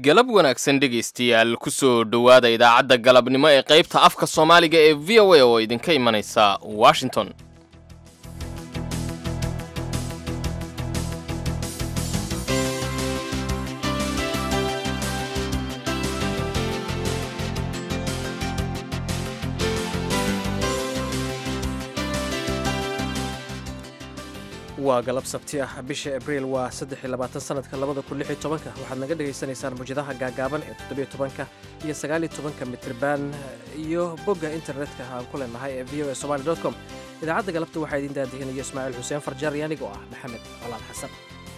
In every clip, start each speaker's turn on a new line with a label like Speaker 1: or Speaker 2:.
Speaker 1: galab wanaagsan dhegaystayaal kusoo dhowaada idaacadda galabnimo ee qaybta afka soomaaliga ee v o a oo idinka imanaysa washington
Speaker 2: waa galab sabti ah bisha abriil waa saddex iyo labaatan sanadka labada kun lix iyo tobanka waxaad naga dhagaysanaysaan mawjadaha gaagaaban ee toddobiyo tobanka iyo sagaal iyo tobanka mitriban iyo bogga internetka aan ku leenahay ee v o a somali dot com idaacadda galabta waxaa idiin daadihinaya ismaaciil xuseen farjaar iyo anigoo ah maxamed colaal xasan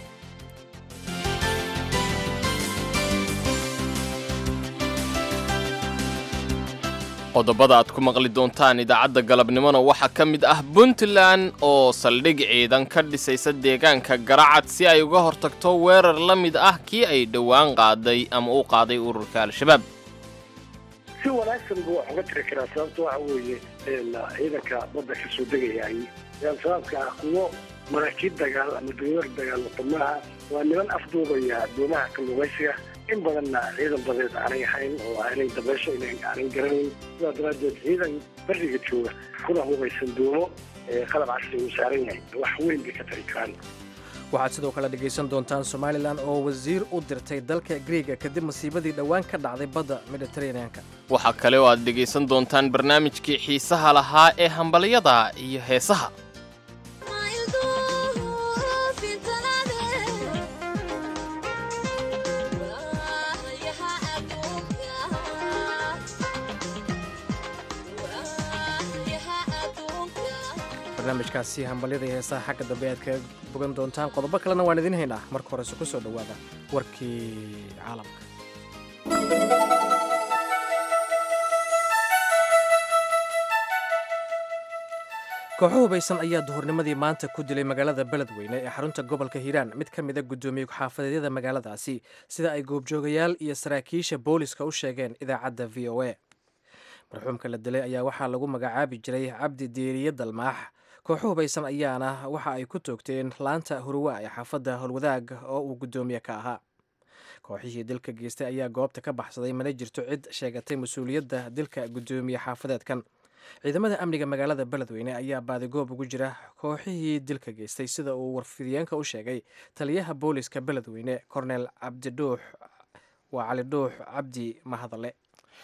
Speaker 1: qodobada aad ku maqli doontaan idaacadda galabnimona waxaa ka mid ah puntland oo saldhig ciidan ka dhisaysa deegaanka garacad si ay uga hortagto weerar la mid ah kii ay dhowaan qaaday ama u qaaday ururka al-shabaab
Speaker 3: si wanaagsan buu wax uga tiri karaa sababta waxa weeye ciidanka badda ka soo degayay al-shabaabka ah kuwo maraakiib dagaal ama dowlar dagaalata maaha waa niman afduubaya doomaha kalluumaysiga in badanna ciidan badeed aanay ahayn oo aanay dabeesho aanay garanayn sidaa daraaddeed ciidan beriga jooga kuna hubaysan doomo qalab casri uu saaran yahay wax weyn bay ka tari karaan
Speaker 2: waxaad sidoo kale dhegaysan doontaan somalilan oo wasiir u dirtay dalka griega kadib masiibadii dhowaan ka dhacday badda mediteraneanka
Speaker 1: waxaa kale oo aad dhegaysan doontaan barnaamijkii xiisaha lahaa ee hambalyada iyo heesaha
Speaker 2: barnaamijkaasi hambalyada iyo heesaha xagga dambe aad kaga bogan doontaan qodobo kalena waan idiin haynaa marka horese ku soo dhowaada warkii caalamka kooxo hubaysan ayaa duhurnimadii maanta ku dilay magaalada beledweyne ee xarunta gobolka hiiraan mid ka mida guddoomiye ku-xaafadeedyada magaaladaasi sida ay goobjoogayaal iyo saraakiisha booliska u sheegeen idaacadda v o a marxuumka la dilay ayaa waxaa lagu magacaabi jiray cabdi diiriye dalmaax kooxo hubaysan ayaana waxa ay ku toogteen laanta huruwa ee xaafadda howlwadaag oo uu guddoomiye ka ahaa kooxihii dilka geystay ayaa goobta ka baxsaday mana jirto cid sheegatay mas-uuliyadda dilka guddoomiye xaafadeedkan ciidamada amniga magaalada beledweyne ayaa baadigoob ugu jira kooxihii dilka geystay sida uu warfidiyeenka u sheegay taliyaha booliska beledweyne kornel cabdidhuux waa cali dhuux cabdi mahadale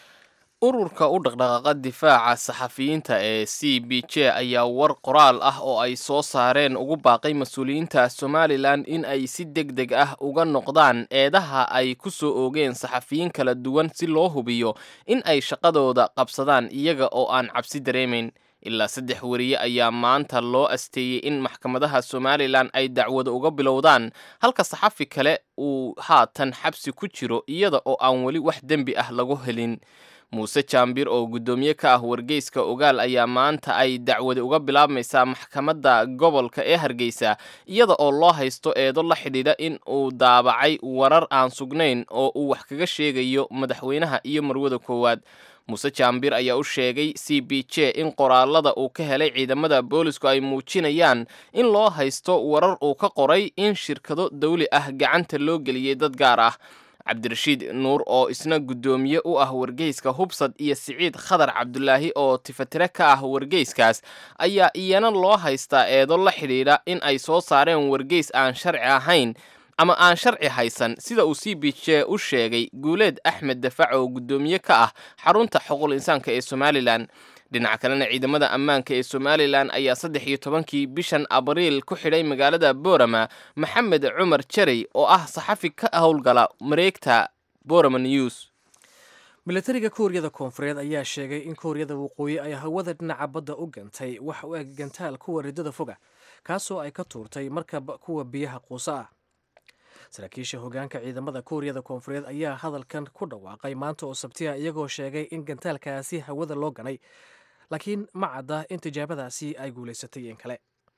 Speaker 1: ururka u dhaqdhaqaaqa difaaca saxafiyiinta ee c b j ayaa war qoraal ah oo ay soo saareen ugu baaqay mas-uuliyiinta somalilan in ay si deg deg ah uga noqdaan eedaha ay ku soo oogeen saxafiyiin kala duwan si loo hubiyo in ay shaqadooda qabsadaan iyaga oo aan cabsi dareemayn ilaa saddex weriye ayaa maanta loo asteeyey in maxkamadaha somalilan ay dacwada uga bilowdaan halka saxafi kale uu haatan xabsi ku jiro iyada oo aan weli wax dembi ah lagu helin muuse jaambir oo guddoomiye ka ah wargeyska ogaal ayaa maanta ay dacwadi uga bilaabmaysaa maxkamadda gobolka ee hargeysa iyada oo loo haysto eedo la xidhiidha in uu daabacay warar aan sugnayn oo uu wax kaga sheegayo madaxweynaha iyo marwada koowaad muuse jaambir ayaa u sheegay c b j in qoraalada uu ka helay ciidamada boolisku ay muujinayaan in loo haysto warar uu ka qoray in shirkado dawli ah gacanta loo geliyey dad gaar ah cabdirashiid nuur oo isna guddoomiye u ah wargeyska hubsad iyo siciid khadar cabdulaahi oo tifatire ka ah wargeyskaas ayaa iyana loo haystaa eedo la xidhiidha in ay soo saareen wargeys aan sharci ahayn ama aan sharci haysan sida uu c b j u sheegay guuleed axmed dafac oo guddoomiye ka ah xarunta xuquuq insaanka ee somalilan dhinaca kalena ciidamada ammaanka ee somalilan ayaa saddex iyo tobankii bishan abriil ku xidhay magaalada boorama maxamed cumar jarey oo ah saxafi ka howlgala mareegta borama news
Speaker 2: milatariga kuuriyada koonfureed ayaa sheegay in kuuriyada waqooyi ay hawada dhinaca badda u gantay wax u eg gantaal kuwa ridada foga kaasoo ay ka tuurtay markab kuwa biyaha quusa ah saraakiisha hogaanka ciidamada kuuriyada koonfureed ayaa hadalkan ku dhawaaqay maanta oo sabtiya iyagoo sheegay in gantaalkaasi hawada loo ganay laakiin ma cadda in tijaabadaasi ay guulaysatay in kale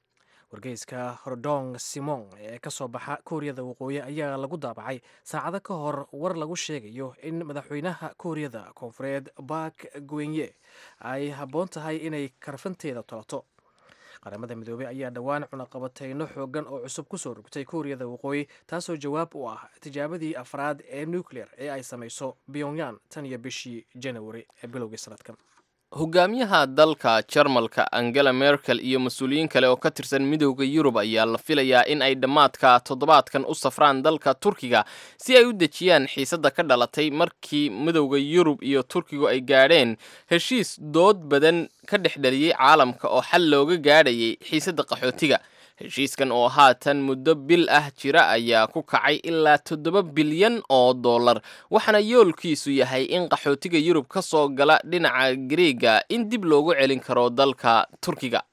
Speaker 2: wargeyska hordong simon ee ka soo baxa kuuriyada waqooyi ayaa lagu daabacay saacado ka hor war lagu sheegayo in madaxweynaha kuuriyada koonfureed bak gwenye ay habboon tahay inay karfanteeda tolato qaramada midoobey ayaa dhowaan cunaqabateyno xoogan oo cusub kusoo rogtay kuuriyada waqooyi taasoo jawaab u ah tijaabadii afraad ee nuclear ee ay samayso pyongyang tan iyo bishii janawari ee bilowgii sanadkan
Speaker 1: hogaamiyaha dalka jarmalka angela merkel iyo mas-uuliyiin kale oo ka tirsan midowda yurub ayaa la filayaa in ay dhammaadka toddobaadkan u safraan dalka turkiga si ay u dejiyaan xiisadda ka dhalatay markii midowda yurub iyo turkigu ay gaadheen heshiis dood badan ka dhex dhaliyey caalamka oo xal looga gaadhayay xiisadda qaxootiga heshiiskan oo haatan muddo bil ah jira ayaa ku kacay ilaa toddoba bilyan oo dollar waxaana yoolkiisu yahay in qaxootiga yurub ka soo gala dhinaca greega in dib loogu celin karo dalka turkiga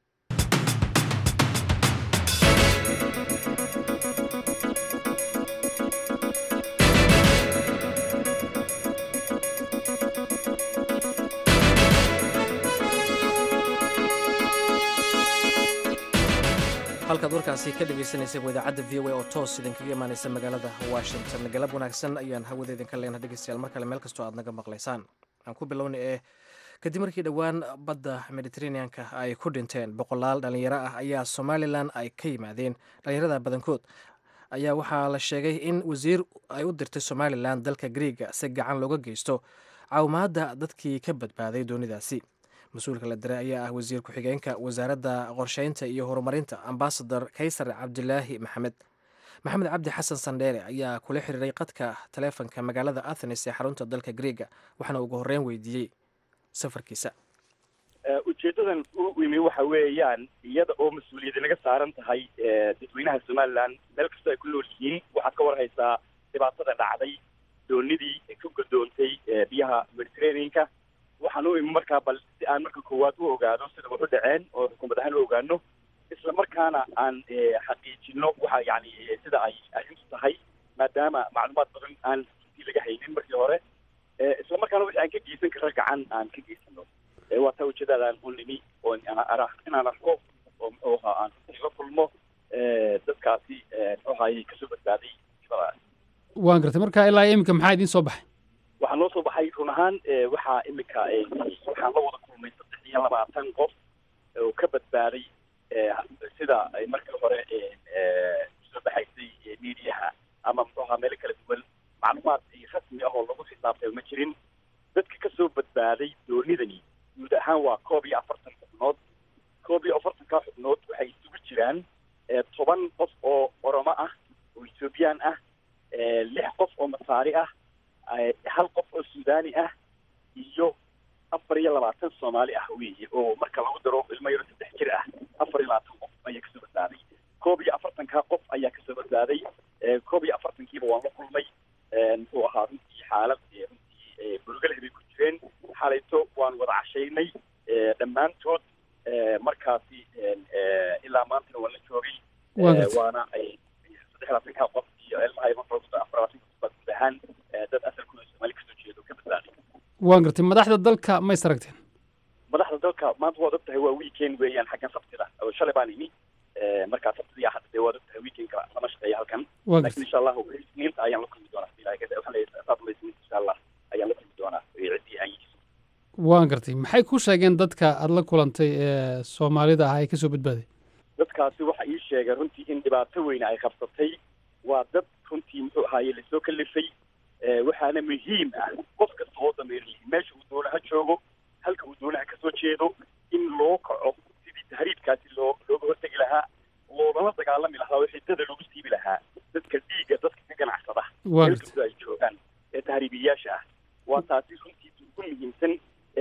Speaker 2: halkaad warkaasi ka dhegaysanaysa waa idaacadda v o a oo toos idinkaga imaanaysa magaalada washington galab wanaagsan ayaan hawada idinka leenaha dhegeystayaal mar kale meel kastoo aad naga maqlaysaan aan ku bilowna ee kadib markii dhowaan badda mediteraneanka ay ku dhinteen boqolaal dhalinyaro ah ayaa somalilan ay ka yimaadeen dhalinyarada badankood ayaa waxaa la sheegay in wasiir ay u dirtay somalilan dalka greega si gacan looga geysto caawimaadda dadkii ka badbaaday doonidaasi mas-uulka la diray ayaa ah wasiir ku-xigeenka wasaaradda qorsheynta iyo horumarinta ambasador kaysar cabdilaahi maxamed maxamed cabdi xasan sandheere ayaa kula xiriiray qadka taleefonka magaalada athenes ee xarunta dalka greega waxaana ugu horreyn weydiiyey safarkiisa
Speaker 4: ujeedadan u imi waxa weeyaan iyada oo mas-uuliyadi naga saaran tahay dadweynaha somalilan meel kastoo ay ku nool yihiin waxaad ka warhaysaa dhibaatada dhacday doonidii ka godoontay biyaha mediterraneanka waxaan u imi markaa bal si aan marka koowaad u ogaado sida wax u dhaceen oo xukuumad ahaan u ogaano isla markaana aan xaqiijino waxa yani sida ay arrintu tahay maadaama macluumaad badan aan runtii laga haynin markii hore isla markaana wixii aan ka geysan kara gacan aan ka geysano waa taa ujeedadaan u nimi oo inaan arko oo muxuu ahaa aan la kulmo dadkaasi muxuu ahaayey kasoo badbaaday shibadaas
Speaker 5: waan gartay marka ilaa iminka maxaa idiin soo baxay
Speaker 4: waxaa noo soo baxay run ahaan waxaa imika waxaan la wada kulmay saddex iyo labaatan qof oo ka badbaaday sida ay markii hore soo baxaysay miidiyaha ama muxuu ahaa meelo kala duwan macluumaad rasmi ah oo lagu xisaabtay ma jirin dadka kasoo badbaaday doonidani guud ahaan waa koob iyo afartan xubnood koob iyo afartanka xubnood waxay isugu jiraan toban qof oo oromo ah oo ethoobiyan ah lix qof oo masaari ah hal qof oo suudani ah iyo afar iyo labaatan soomaali ah weeye oo marka lagu daro ilmo yaro saddex jir ah afar iyo labaatan qof ayaa kasoo badbaaday koob iyo afartanka qof ayaa kasoo badbaaday koob iyo afartankiiba waan la kulmay muxuu ahaa runtii xaalad runtii burgaleh bay ku jireen xalayto waan wada cashaynay dhammaantood markaasi ilaa maantana waan la joogay waana saddex labaatanka qof iyo ilmaha afar labaatanka qof baa guud ahaan dad asalkooda soomaali kasoo jeedo ka badbaaday
Speaker 5: waan gartay madaxda dalka ma is aragteen
Speaker 4: madaxda dalka maanta waad og tahay waa weekend weeyaan xaggan sabtida oo shalay baan imi markaa sabtida iyo xadda dee waad og tahay weekendka lama shaqeeya halkan laakiin insha allahu isniinta ayaan la kulmi doonaa waxaa leeyahay insha allah ayaan la kulmi doonaa ciddii aan yihiin
Speaker 5: waan gartay maxay ku sheegeen dadka aada la kulantay ee soomaalida ah ee kasoo badbaaday
Speaker 4: dadkaasi waxa ii sheegay runtii in dhibaato weyne ay qabsatay waa dad runtii muxuu ahaaye lasoo kalifay waxaana muhiim ah qof kasta oo dameerlihi meesha uu doonaha joogo halka uu doonaha kasoo jeedo in loo kaco sidii tahriibkaasi loo looga hortegi lahaa loogala dagaalami lahaa oo xidada lagu siibi lahaa dadka dhiigga dadka ka ganacsada meel kasta ay joogaan ee tahriibiyayaasha ah waa taasi runtii ugu muhiimsan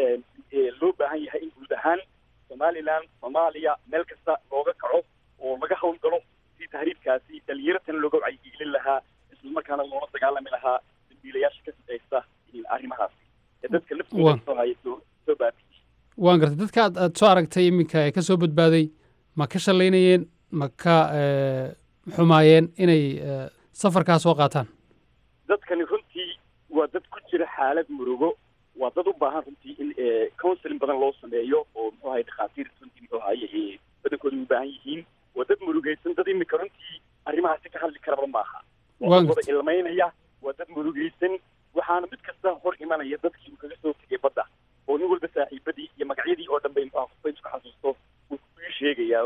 Speaker 4: loo baahan yahay in guud ahaan somalilan soomaaliya meel kasta looga kaco oo laga hawlgalo si tahriibkaasi dhalinyaratan looga wacyigelin lahaa isla markaana loola dagaalami lahaa dambiilayaasha ka shaqeysta arrimahaasi ee dadka laftooda soo haya soo soo baabiiyey
Speaker 5: waan gartay dadka aad aad soo aragtay iminka ee ka soo badbaaday ma ka shalaynayeen ma ka xumaayeen inay safarkaa soo qaataan
Speaker 4: dadkani runtii waa dad ku jira xaalad murugo waa dad u baahan runtii in counseling badan loo sameeyo oo muxuu ahay dhakhaatiir runtii muxuu ahaye badankooda u baahan yihiin waa dad murugaysan dad imika runtii arrimahaasi ka hadli karaba maaha waa dad wada ilmaynaya waa dad murugaysan waxaana mid kasta hor imanaya dadkii uu kaga soo tegay badda oo nin walba saaxiibadii iyo magacyadii oo dhan bay muxuu qofba isku xasuusto uu kugu sheegaya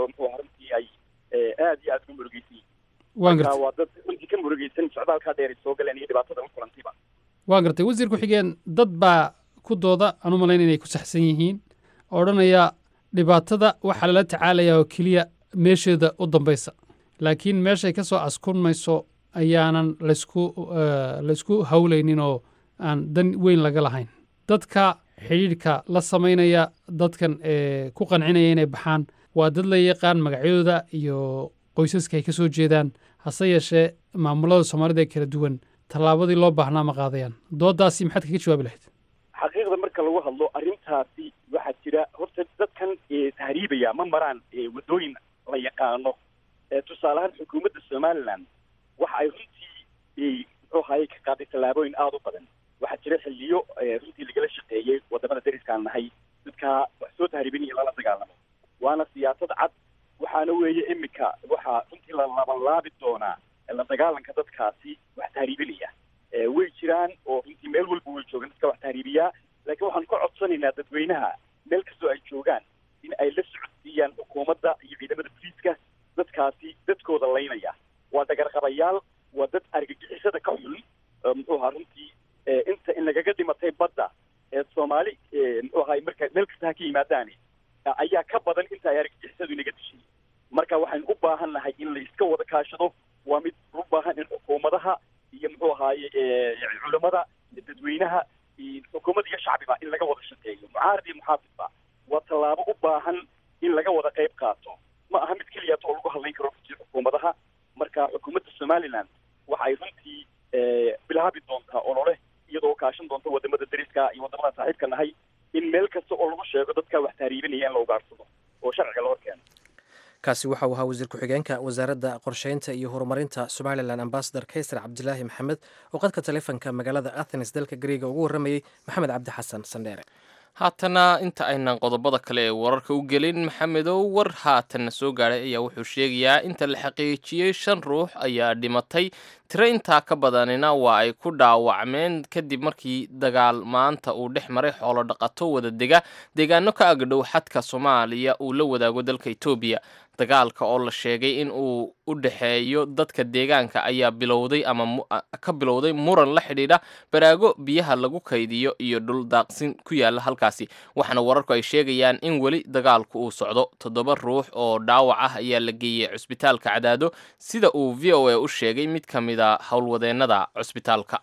Speaker 4: oo muxuu ahaa runtii ay aad iyo aad ugu murugeysan yihiin
Speaker 5: waan
Speaker 4: marka
Speaker 5: gartay
Speaker 4: waa dad runtii ka murugeysan socdaalkaa dheer ay soo galeen iyo dhibaatada u kulantayba
Speaker 5: waan gartay wasiir ku-xigeen dad baa ku dooda aan u malayn inay ku saxsan yihiin oo odhanaya dhibaatada waxaa lala tacaalayaa oo keliya meesheeda u dambaysa laakiin meeshay ka soo askunmayso ayaanan laysku eh, laysku hawlaynin oo aan dan weyn laga lahayn dadka xidhiidhka la samaynaya dadkan ee ku qancinaya inay baxaan waa dad la yaqaan magacyadooda iyo qoysaska ay ka soo jeedaan hase yeeshee maamulada soomaalida ee kala duwan tallaabadii loo baahnaa ma qaadayaan doodaasi maxaad kaga jawaabi lahayd
Speaker 4: xaqiiqda marka lagu hadlo arrintaasi waxaa jira horta dadkan ee tahriibaya ma maraan ee waddooyin la yaqaano ee tusaale ahaan xukuumadda somaliland waxa ay runtii ee muxuu ahaye ka qaaday tallaabooyin aada u badan waxaa jira xilliyo ee runtii lagala shaqeeyey wadamada deriskaan nahay dadka wax soo tahriibinaya lala dagaalamo waana siyaasad cad waxaana weeye imika waxaa runtii la labanlaabi doonaa la dagaalanka dadkaasi wax tahriibinaya ee way jiraan oo runtii meel walba way joogaan dadka wax tahriibiyaa laakiin waxaan ka codsanaynaa dadweynaha meel kastoo ay joogaan in ay la socodsiiyaan xukuumadda iyo ciidamada booliiska dadkaasi dadkooda laynaya waa dagarqabayaal waa dad argagixisada ka xun ee muxuu ahaa runtii ee inta in lagaga dhimatay badda ee soomaali ee muxuu ahaay marka meel kasta ha ka yimaadaani ayaa ka badan inta ay argagixisadu inaga dishay marka waxaynu u baahan nahay in la iska wada kaashado waa mid u baahan in xukuumadaha iyo muxuu ahaaye ee culamada dadweynaha iyo xukuumadda iyo shacbiba in laga wada shaqeeyo mucaarad iyo muxaafidba waa tallaabo u baahan in laga wada qayb qaato ma aha mid keliyaat oo lagu hadlayn karo runtii xukuumadaha marka xukuumadda somaliland waxa ay runtii ee, bilaabi doontaa olole iyadoo kaashan doonta wadamada deriska iyo wadamada saaxiibka nahay in meel kasta oo lagu sheego dadka wax tahriibinaya in la ugaarsado oo sharciga la horkeeno
Speaker 2: kaasi waxa uu ahaa wasiir ku-xigeenka wasaaradda qorsheynta iyo horumarinta somalilan ambasador kaysar cabdilaahi maxamed oo qadka taleefanka magaalada athens dalka gariega ugu warramayey maxamed cabdi xasan sandheere
Speaker 1: haatana inta aynan qodobada kale ee wararka u gelin maxamedow war haatanna soo gaadhay ayaa wuxuu sheegayaa inta la xaqiijiyey shan ruux ayaa dhimatay tiro intaa ka badanina waa ay ku dhaawacmeen kadib markii dagaal maanta uu dhex maray xoolo dhaqato wada dega deegaano ka agdhow xadka soomaaliya uu la wadaago dalka etoobiya dagaalka oo la sheegay in uu u dhexeeyo dadka deegaanka ayaa bilowday ama mu- a- ka bilowday muran la xidhiidha baraago biyaha lagu kaydiyo iyo dhul daaqsin ku yaala halkaasi waxaana wararku ay sheegayaan in weli dagaalku uu socdo toddoba ruux oo dhaawac ah ayaa la geeyey cusbitaalka cadaado sida uu v o a u sheegay mid ka mid a howlwadeennada cusbitaalka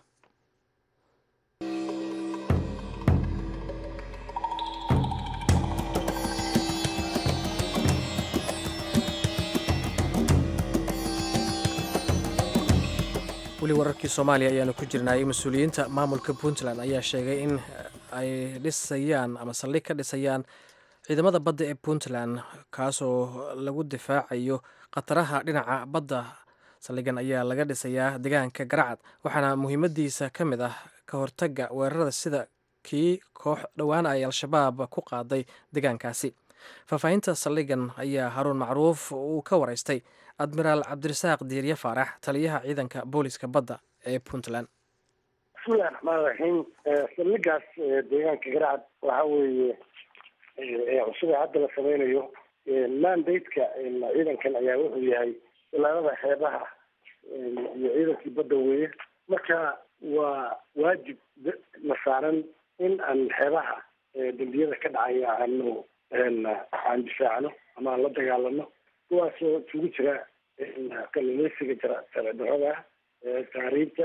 Speaker 2: weli wararkii soomaaliya ayaanu ku jirnay mas-uuliyiinta maamulka puntland ayaa sheegay in ay dhisayaan ama saldhig ka dhisayaan ciidamada badda ee puntland kaasoo lagu difaacayo khataraha dhinaca badda saldhigan ayaa laga dhisayaa deegaanka garacad waxaana muhiimadiisa ka mid ah ka hortaga weerarada sida kii koox dhowaan ay al-shabaab ku qaaday deegaankaasi faahfaahinta saldhigan ayaa haruun macruuf uu ka waraystay admiraal cabdirasaaq diirye faarax taliyaha ciidanka booliska badda ee puntland
Speaker 3: bismillahi raxmaan raxiim saldhigaas deegaanka garacad waxa weeye ee cusub ee hadda la sameynayo mandate-ka ciidankan ayaa wuxuu yahay ilaalada xeebaha iyo ciidankii badda weeye marka waa waajib na saaran in aan xeebaha dembiyada ka dhacaya aanu aan difaacno ama aan la dagaalano kuwaasoo isugu jira kalluumeysiga sharci darrada taariibta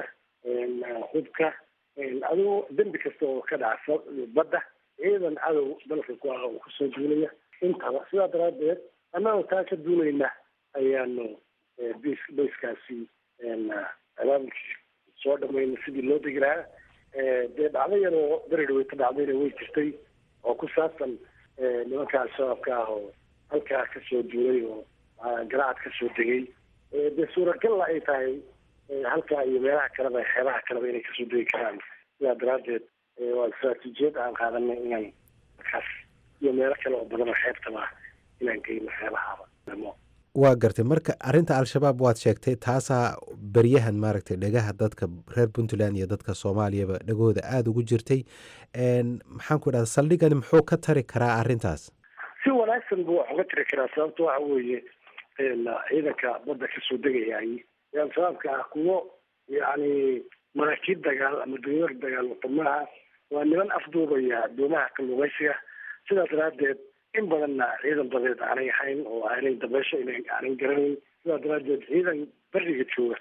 Speaker 3: hubka adigo dembi kasta oo ka dhaca badda ciidan cadow dalka ku ah oo kusoo duulaya intaba sidaa daraadeed annagoo taa ka duulayna ayaanu bs bayskaasi abaabulkii soo dhamayna sidii loo degi lahaa dee dhacdo yar oo beri dhaweyta dhacdayna way jirtay oo ku saabsan nimanka al-shabaabka ah oo halkaa kasoo duulay oo garacad kasoo degay dee suuragalla ay tahay halkaa iyo meelaha kaleba xeebaha kaleba inay kasoo degi karaan sidaa daraadeed waa istraatiijiyad aan qaadanay inaan markaas iyo meelo kale oo badan oo xeebtaba ah inaan geyno xeebahaba
Speaker 6: waa gartay marka arrinta al-shabaab waad sheegtay taasaa beryahan maaragtay dhagaha dadka reer puntland iyo dadka soomaaliyaba dhagahooda aada ugu jirtay maxaan ku idhahda saldhigani muxuu ka tari karaa arrintaas
Speaker 3: si wanaag wanaagsan buu wax uga tiri karaa sababta waxa weeye ciidanka badda kasoo degayay yaan sababka ah kuwo yacni maraakiib dagaal ama dowlar dagaal wadamaha waa niman afduubaya doomaha kalluumaysiga sidaas daraadeed in badanna ciidan badeed aanay ahayn oo aanay dabeesho aanay garanayn sidaas daraadeed ciidan beriga jooga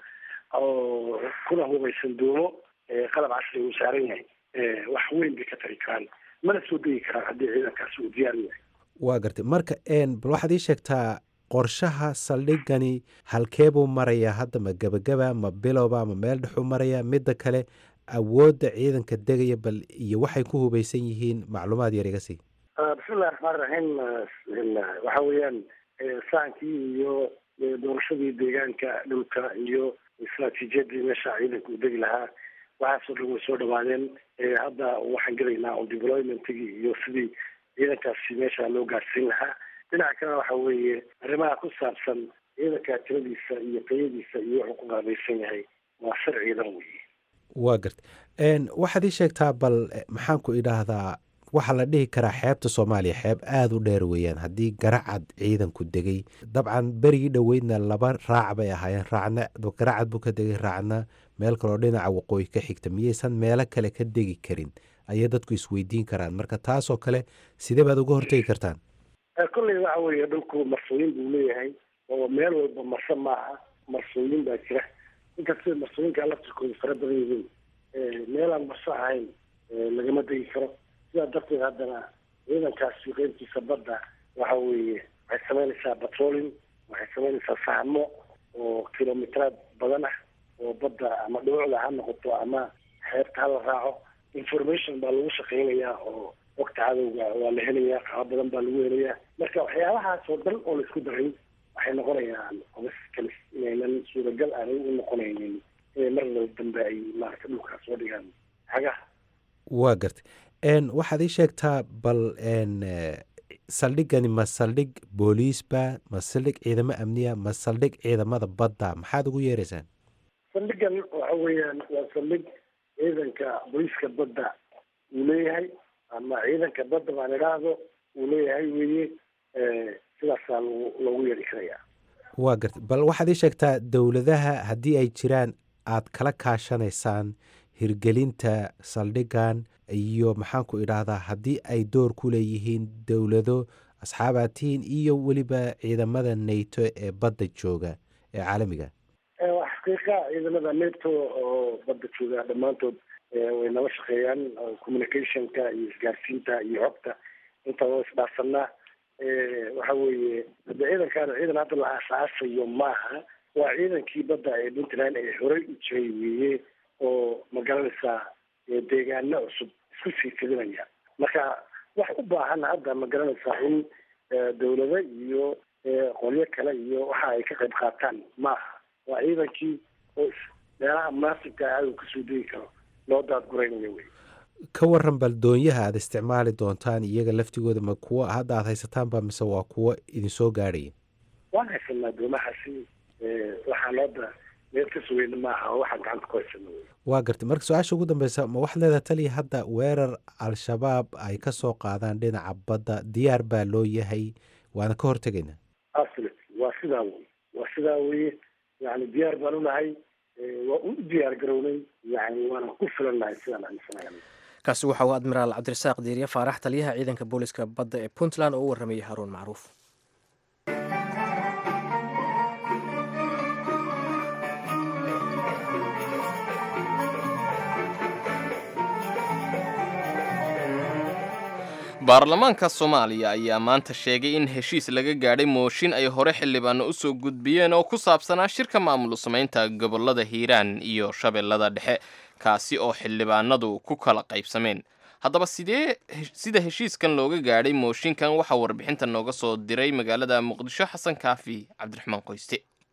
Speaker 3: oo kuna hubaysan doomo qalab casri uu saaran yahay wax weyn bay ka tari karaan mana soo degi karaan haddii ciidankaasi uu diyaar yahay
Speaker 6: waa gartay marka bal waxaad ii sheegtaa qorshaha saldhigani halkee buu marayaa hadda ma gebagaba ma bilowba ma meel dhexuu marayaa midda kale awoodda ciidanka degaya bal iyo waxay ku hubaysan yihiin macluumaad yar iga sii
Speaker 3: bismillahi raxmaan raxiim waxa weeyaan saankii iyo doorashadii deegaanka dhulka iyo istraatiijiyadii meesha ciidanka uu degi lahaa waxaasoo dhan way soo dhawaadeen hadda waxaan gelaynaa on deploymentigii iyo sidii ciidankaasi meesha loo gaarsiin lahaa dhinaca kalena waxa weeye arrimaha ku saabsan ciidanka tiradiisa iyo tayadiisa iyo wuxuu ku qaabaysan yahay waa sir ciidan weeye
Speaker 6: waa gartay waxaad ii sheegtaa bal maxaan ku idhaahdaa waxaa la dhihi karaa xeebta soomaaliya xeeb aada u dheer weeyaan haddii garacad ciidanku degay dabcan berigii dhoweydna laba raac bay ahaayeen raacna garacad buu ka degay raacna meel kaloo dhinaca waqooyi ka xigta miyaysan meelo kale ka degi karin ayay dadku isweydiin karaan marka taasoo kale sidee baad uga hortegi kartaan
Speaker 3: kolley waxa weeye dhulku marsooyin buu leeyahay oo meel walba marse maaha marsooyin baa jira inkastoo marsooyinka laftirkooda fara badan yihiin meelaan marso ahayn lagama degi karo sidaa darteed haddana ciidankaasi qeybtiisa badda waxa weeye waxay samaynaysaa patrolling waxay samaynaysaa fahmo oo kilomiteraad badan ah oo badda ama dhumucda ha noqoto ama xeebta hala raaco information baa lagu shaqeynayaa oo wagta cadowga waa la helayaa qaabo badan baa lagu helayaa marka waxyaabahaas oo dhan oo laisku daray waxay noqonayaan qobas kalis inaynan suuragal aanay u noqonaynin inay mar laba dambe ay maarata dhulkaas soo dhigaan xagaha
Speaker 6: waa gartay waxaad ii sheegtaa bal saldhigani ma saldhig booliisba ma saldhig ciidamo amniya ma saldhig ciidamada badda maxaad ugu yeeraysaan
Speaker 3: saldhigan waxa weeyaan waa saldhig ciidanka booliiska badda uu leeyahay ama ciidanka badda baan idhaahdo uu leeyahay weeye sidaasaa lgu loogu yeeri karayaa
Speaker 6: waa gartay bal waxaad ii sheegtaa dowladaha haddii ay jiraan aad kala kaashanaysaan hirgelinta saldhigan iyo maxaanku idhaahdaa haddii ay door ku leeyihiin dowlado asxaabaatihiin iyo weliba ciidamada nato ee badda jooga ee caalamiga
Speaker 3: xaqiiqa ciidamada nato oo badda jooga dhammaantood way nala shaqeeyaan communicationka iyo isgaarsiinta iyo xogta intaba wa isdhaafsanaa waxa weeye hadde ciidankaana ciidan hadda la aasaasayo maaha waa ciidankii badda ee puntland ee horey u jiray weeye oo magaranaysaa deegaano cusub isku sii fidinaya marka wax u baahan hadda ma garanaysaa in dowlado iyo qolyo kale iyo waxa ay ka qayb qaataan maaha waa ciidankii oo meelaha munaasibka aad kasoo degi karo loo daadguraynayo wey
Speaker 6: ka waran bal doonyaha aad isticmaali doontaan iyaga laftigooda ma kuwo hadda aad haysataanba mise waa kuwo idinsoo gaadhaya
Speaker 3: waan haysanaa doomahaasi waxaan hadda meel ka sugeyna maaha oo waxaan gacanta ku haysana wey
Speaker 6: waa gartay marka su-aasha ugu dambeysa ma waxaad leedaha taliya hadda weerar al-shabaab ay ka soo qaadaan dhinaca badda diyaar baa loo yahay waana ka hortegaynaa
Speaker 3: absolutely waa sidaa wey waa sidaa weye yani diyaar baan unahay waa u diyaar garownay yani waana ku filannahay sidaan aaminsanahay
Speaker 2: kaasi waxa uu admiraal cabdirasaaq diiriye faarax taliyaha ciidanka booliska badda ee puntland oo u warramayay haruun macruuf
Speaker 1: baarlamaanka soomaaliya ayaa maanta sheegay in heshiis laga gaadhay mooshin ay hore xildhibaano u soo gudbiyeen oo ku saabsanaa shirka maamul samaynta gobollada hiiraan iyo shabeellada dhexe kaasi oo xildhibaanadu ku kala qaybsameen haddaba sidee sida heshiiskan looga gaadhay mooshinkan waxaa warbixinta nooga soo diray magaalada muqdisho xasan kaafi cabdiraxmaan qoyste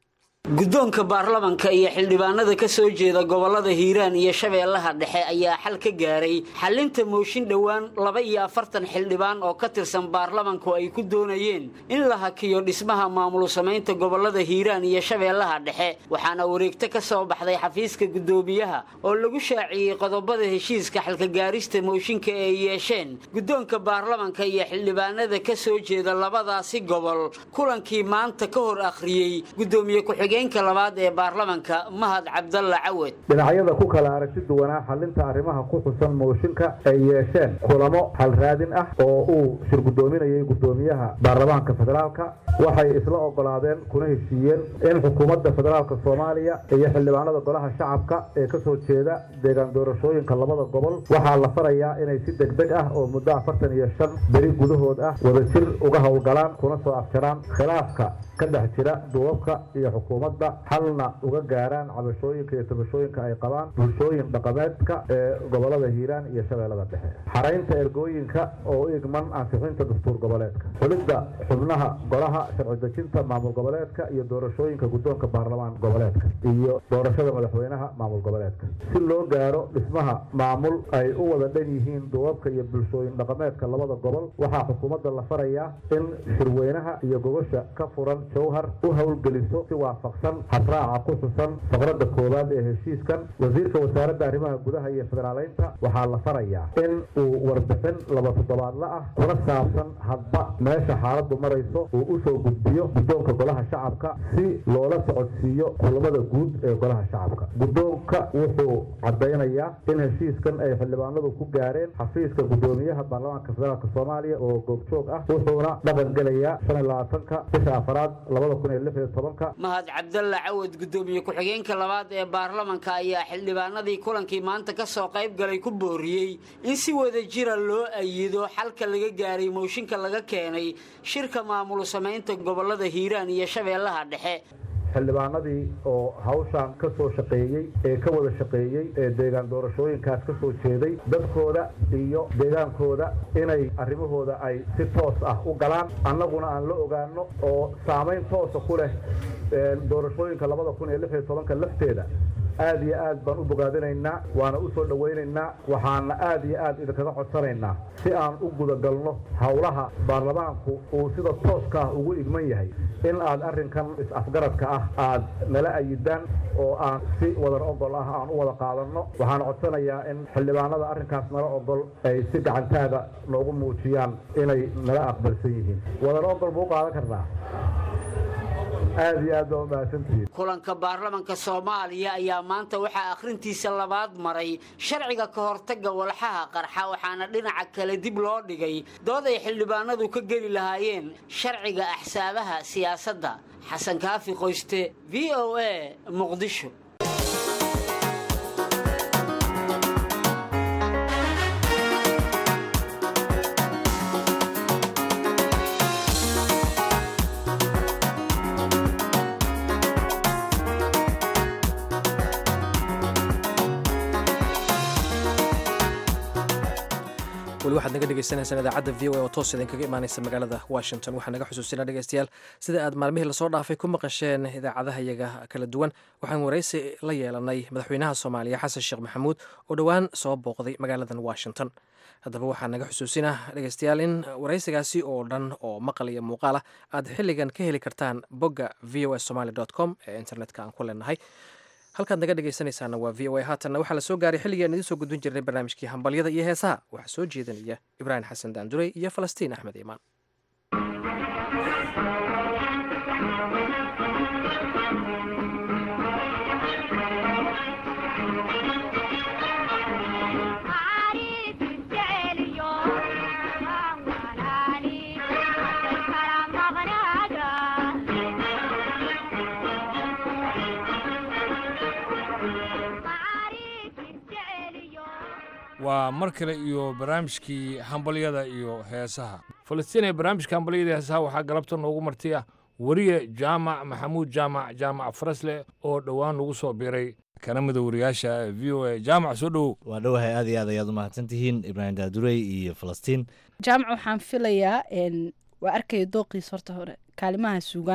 Speaker 7: guddoonka baarlamanka iyo xildhibaanada ka soo jeeda gobollada hiiraan iyo shabeellaha dhexe ayaa xal ka gaaray xallinta mooshin dhowaan laba iyo afartan xildhibaan oo ka tirsan baarlamanku ay ku doonayeen in la hakiyo dhismaha maamul samaynta gobollada hiiraan iyo shabeellaha dhexe waxaana wareegto ka soo baxday xafiiska guddoomiyaha oo lagu shaaciyey qodobada heshiiska xalkagaarista mooshinka ee ay yeesheen guddoonka baarlamanka iyo xildhibaanada ka soo jeeda labadaasi gobol kulankii maanta ka hor akhriyey gudoomiye ku-xigeenka labaad ee baarlamanka mahad cabdalla cawad
Speaker 8: dhinacyada ku kala aragti duwanaa xalinta arrimaha ku xusan mooshinka ay yeesheen kulamo xalraadin ah oo uu shir guddoominayay guddoomiyaha baarlamaanka federaalka waxay isla ogolaadeen kuna heshiiyeen in xukuumadda federaalka soomaaliya iyo xildhibaanada golaha shacabka ee ka soo jeeda deegaan doorashooyinka labada gobol waxaa la farayaa inay si degdeg ah oo muddo afartan iyo shan beri gudahood ah wadajir uga howlgalaan kuna soo afjaraan khilaafka ka dhex jira duubabka iyo xukuumadda xalna uga gaaraan cabashooyinka iyo tabashooyinka ay qabaan bulshooyin dhaqameedka ee gobolada hiiraan iyo shabeellada dhexe xaraynta ergooyinka oo u igman ansixinta dastuur goboleedka xulidda xubnaha golaha sharci dejinta maamul goboleedka iyo doorashooyinka guddoonka baarlamaan goboleedka iyo doorashada madaxweynaha maamul goboleedka si loo gaaro dhismaha maamul ay u wada dhan yihiin duubabka iyo bulshooyin dhaqameedka labada gobol waxaa xukuumadda la farayaa in shirweynaha iyo gogosha ka furan jowhar u howlgeliso si waafaqsan habraaca ku xusan faqradda koowaad ee heshiiskan wasiirka wasaaradda arrimaha gudaha iyo federaaleynta waxaa la farayaa in uu warbixin laba toddobaadla ah kuna saabsan hadba meesha xaaladdu marayso uu u soo gudbiyo guddoonka golaha shacabka si loola socodsiiyo kulamada guud ee golaha shacabka guddoonka wuxuu caddaynayaa in heshiiskan ay xildhibaanadu ku gaareen xafiiska guddoomiyaha baarlamaanka federaalk soomaaliya oo goobjoog ah wuxuuna dhaqan gelayaa shan iyo labaatanka bisha afaraad labada kun iyo lix iyo tobanka
Speaker 7: mahad cabdalla cawad guddoomiye ku-xigeenka labaad ee baarlamanka ayaa xildhibaanadii kulankii maanta ka soo qayb galay ku booriyey in si wada jira loo ayido xalka laga gaaray mooshinka laga keenay shirka maamul samaynta gobollada hiiraan iyo shabeellaha dhexe
Speaker 8: xildhibaanadii oo hawshaan ka soo shaqeeyey ee ka wada shaqeeyey ee deegaan doorashooyinkaas ka soo jeeday dadkooda iyo deegaankooda inay arrimahooda ay si toos ah u galaan annaguna aan la ogaano oo saamayn toosa ku leh doorashooyinka labada kun iyo lix iyo tobanka lafteeda aad iyo aad baan u bogaadinaynaa waana u soo dhowaynaynaa waxaana aad iyo aad idinkaga codsanaynaa si aan u gudagalno howlaha baarlamaanku uu sida tooska ah ugu igman yahay in aad arrinkan is-afgaradka ah aad nala ayidaan oo aan si wadar ogol ah aan u wada qaadanno waxaan codsanayaa in xildhibaanada arrinkaas nala ogol ay si gacantaaga noogu muujiyaan inay nala aqbalsan yihiin wadar ogol buu qaadan karnaa aad iyo aad baa umahadsantihiin
Speaker 7: kulanka baarlamanka soomaaliya ayaa maanta waxaa akhrintiisa labaad maray sharciga ka hortagga walxaha qarxa waxaana dhinaca kale dib loo dhigay dood ay xildhibaanadu ka geli lahaayeen sharciga axsaabaha siyaasadda xasan kaafi qoyste v o a muqdisho
Speaker 2: weli waxaad naga dhegaysanaysaan idaacadda v o a oo toos idinkaga imaanaysa magaalada washington waxaa naga xusuusinaa dhegeystayaal sida aad maalmihii lasoo dhaafay ku maqasheen idaacadaha iyaga kala duwan waxaan waraysi la yeelanay madaxweynaha soomaaliya xasan sheekh maxamuud oo dhowaan soo booqday magaaladan washington haddaba waxaa naga xusuusinaa dhegeystayaal in waraysigaasi oo dhan oo maqal iyo muuqaal ah aad xilligan ka heli kartaan bogga v o a somaly com ee internetka aan ku leenahay halkaad naga dhegaysanaysaana waa v o a haatanna waxaa la soo gaaray xilligii aan idiin soo gudbin jirnay barnaamijkii hambalyada iyo heesaha waxaa soo jeedanaya ibraahim xasan daandurey iyo falastiin axmed iimaan
Speaker 9: waa mar kale iyo barnaamijkii hambalyada iyo heesaha falastiin ee barnaamijka hambalyada iyo heesaha waxaa galabta noogu martiya weriye jaamac maxamuud jaamac jaamac farasle oo dhowaan nagu soo biiray kana mida wariyaasha v o a jaamac soo dhowow
Speaker 10: waa dhowahay aad iyo aad ayaad u mahadsantihiin ibraahim daadurey iyo falastiin
Speaker 11: jaamac waxaan filayaa waa arkaya dooqiis horta hore kaalimaha suugaanta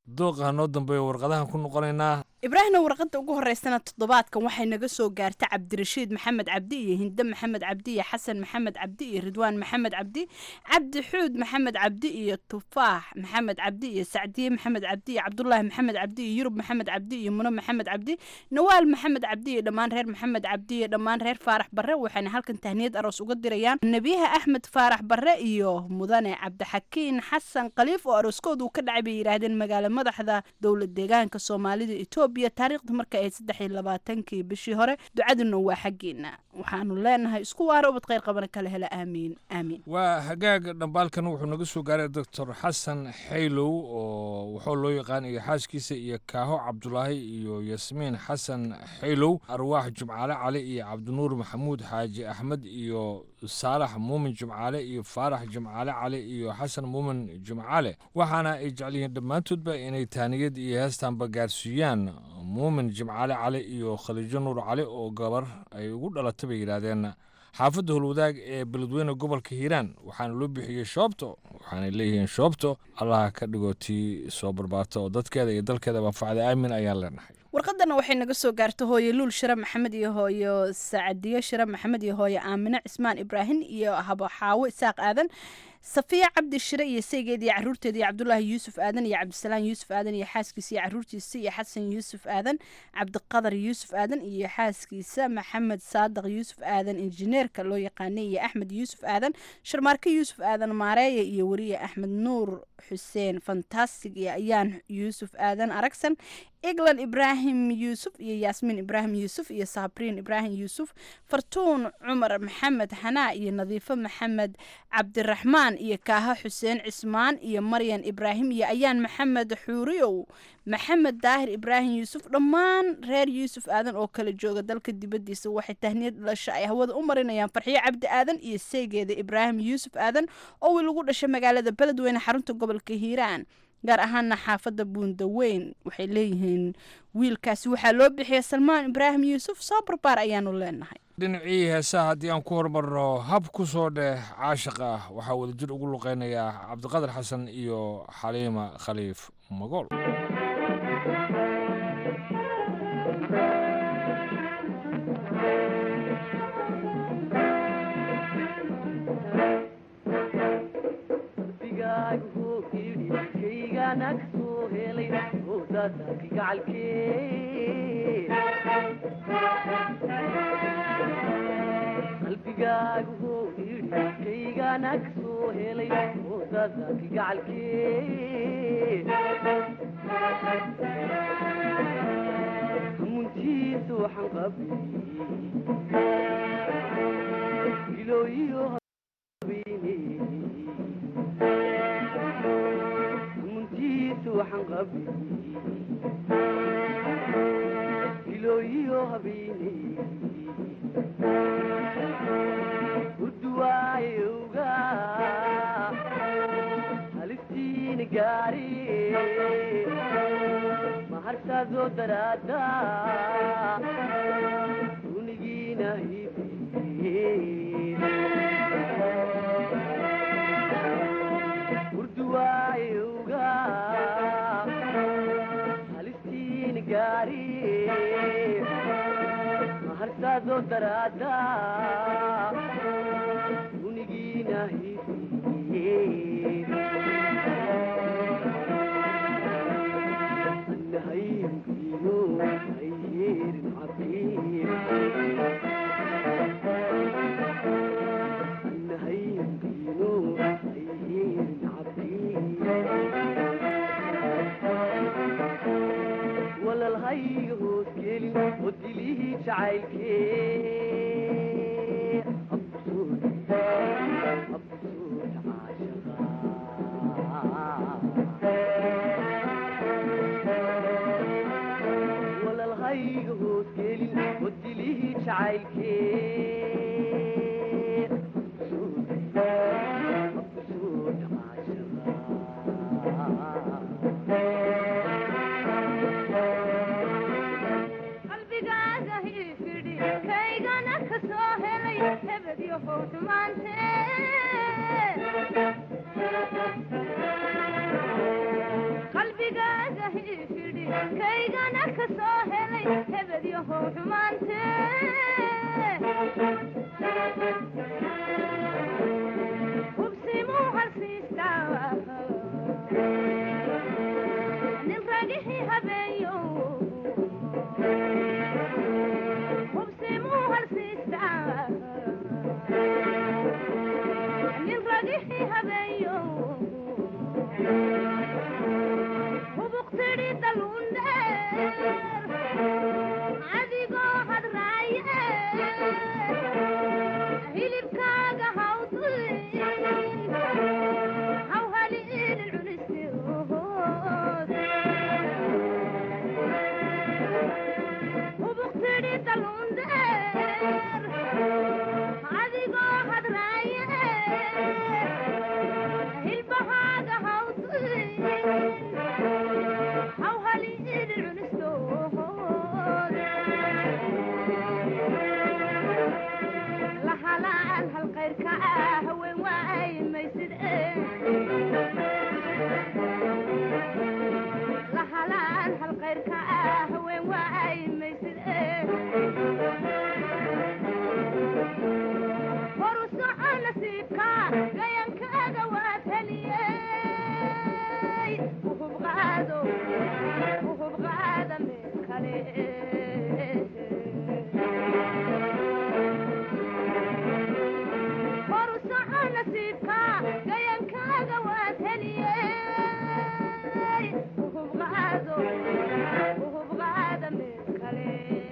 Speaker 9: dooqa noo dambeeya warqadahan ku noqonaynaa
Speaker 11: ibraahimna warqadda ugu horeysana toddobaadkan waxay naga soo gaarta cabdirashiid maxamed cabdi iyo hinde maxamed cabdi iyo xasan maxamed cabdi iyo ridwaan maxamed cabdi cabdi xuud maxamed cabdi iyo tufaax maxamed cabdi iyo sacdiye maxamed cabdi iyo cabdulaahi maxamed cabdi iyo yurub maxamed cabdi iyo muno maxamed cabdi nawaal maxamed cabdi iyo dhammaan reer maxamed cabdi iyo dhammaan reer faarax barre waxayna halkan tahniyad aroos uga dirayaan nebiyaha axmed faarax barre iyo mudane cabdixakiin xasan khaliif oo arooskoodu ka dhacay bay yidhaahdeen magaalo madaxda dowlad deegaanka soomaalida etoobiya taariikhda marka ahayd saddex iyo labaatankii bishii hore ducaduna waa xaggeena waxaanu leenahay isku waara ubad kheyr qabana kala hela aamiin aamiin
Speaker 9: waa hagaag dhambaalkan wuxuu naga soo gaaray doctor xasan xaylow oo wuxuu loo yaqaan iyo xaaskiisa iyo kaaho cabdulaahi iyo yasmiin xasan xaylow arwaax jumcaale cali iyo cabdinuur maxamuud xaaji axmed iyo saalax muumin jumcaale iyo faarax jumcaale cali iyo xasan muumin jumcaale waxaana ay jecel yihiin dhammaantoodba inay taaniyad iyo heestaanba gaarsiiyaan muumin jimcaale cali iyo khaliijo nuur cali oo gabar ay ugu dhalatay bay yidhaahdeen xaafadda holwadaag ee beledweyne gobolka hiiraan waxaana loo bixiyey shoobto waxaanay leeyihiin shoobto allaha ka dhigo tii soo barbaarta oo dadkeeda iyo dalkeeda manfacda aamin ayaan leenahay
Speaker 11: warqadana waxay naga soo gaarta hooye luul shire maxamed iyo hooyo sacadiyo shire maxamed iyo hooye aamine cismaan ibraahim iyo habo xaawo isaaq aadan safiya cabdi shire iyo saygeed iyo caruurteeda iyo cabdulaahi yuusuf aadan iyo cabdisalaan yuusuf aadan iyo xaaskiisa iyo caruurtiisa iyo xasan yuusuf aadan cabdiqadar yuusuf aadan iyo xaaskiisa maxamed saadaq yuusuf aadan injineerka loo yaqaanay iyo axmed yuusuf aadan sharmaarke yuusuf aadan maareeya iyo weriye axmed nuur xuseen fantastic iyo ayaan yuusuf aadan aragsan eglan ibraahim yuusuf iyo yaasmiin ibraahim yuusuf iyo saabriin ibraahim yuusuf fartuun cumar maxamed xanaa iyo nadiifo maxamed cabdiraxmaan iyo kaaha xuseen cismaan iyo maryan ibraahim iyo ayaan maxamed xuuriyow maxamed daahir ibraahim yuusuf dhammaan reer yuusuf aadan oo kala jooga dalka dibaddiisa waxay tahniyad dhalasha ay hawada u marinayaan farxiyo cabdi aadan iyo seegeeda ibraahim yuusuf aadan oo wiil ugu dhashay magaalada beledweyne xarunta gobolka hiiraan gaar ahaana xaafadda buundaweyn waxay leeyihiin wiilkaasi waxaa loo bixiyay salmaan ibraahim yuusuf soo barbaar ayaanu leenahay
Speaker 9: dhinacii heesaha haddii aan ku horumarno hab ku soo dheh caashiqa ah waxaa wadajir ugu luqeynayaa cabdiqadar xasan iyo xaliima khaliif magool
Speaker 12: qalbigaagu huu yidhi kaygana ka soo helay oodada kigacalkee hamuntiisa waxaan qabay ilooyiyo habeene hamuntiisa waxaan qabay ilooyiyo habeene urduwaayowga halistiina gaari mahartaadoo daraada unigiina hibe urduwaayowga halistiina gaari mahartaadoo daraada unigiina hibe annahaynkino ayyeerin cabiir annahaynkino ayyeerin cabiir walalhayga hoos gelin oo dilihii jacaylkee absuud absuud caashaqa walalhayga hoos gelin oo dilihii jacaylkee absuud absuud
Speaker 13: qalbigaaga hiifidhi kaygana ka soo helay hebedyo howdhumaante qalbigaaga kaygana ka soo helay hebed yahow xumaante hubsimuu halsiistaa nin ragixii habeeyo hubsimuu halsiistaa nin ragixii habeeyo hubuqtidhi daluundheer adigoo hadraaye hilibkaaga hawdin haw haliinin cunistood hubuqtidhi daluundheer adigoo hadraaye hilbahaaga hawdin haw haliinin cunistood lahalaan hal qayrka ah haween waay maysid lahalaan hal qayrka ah haween waay maysid horu soco nasiibka gayankaaga waad heliyey uhub qaado uhub qaada meel kale horu soco nasiibka gayankaaga waad heliyey uhub qaado uhub qaada meel kale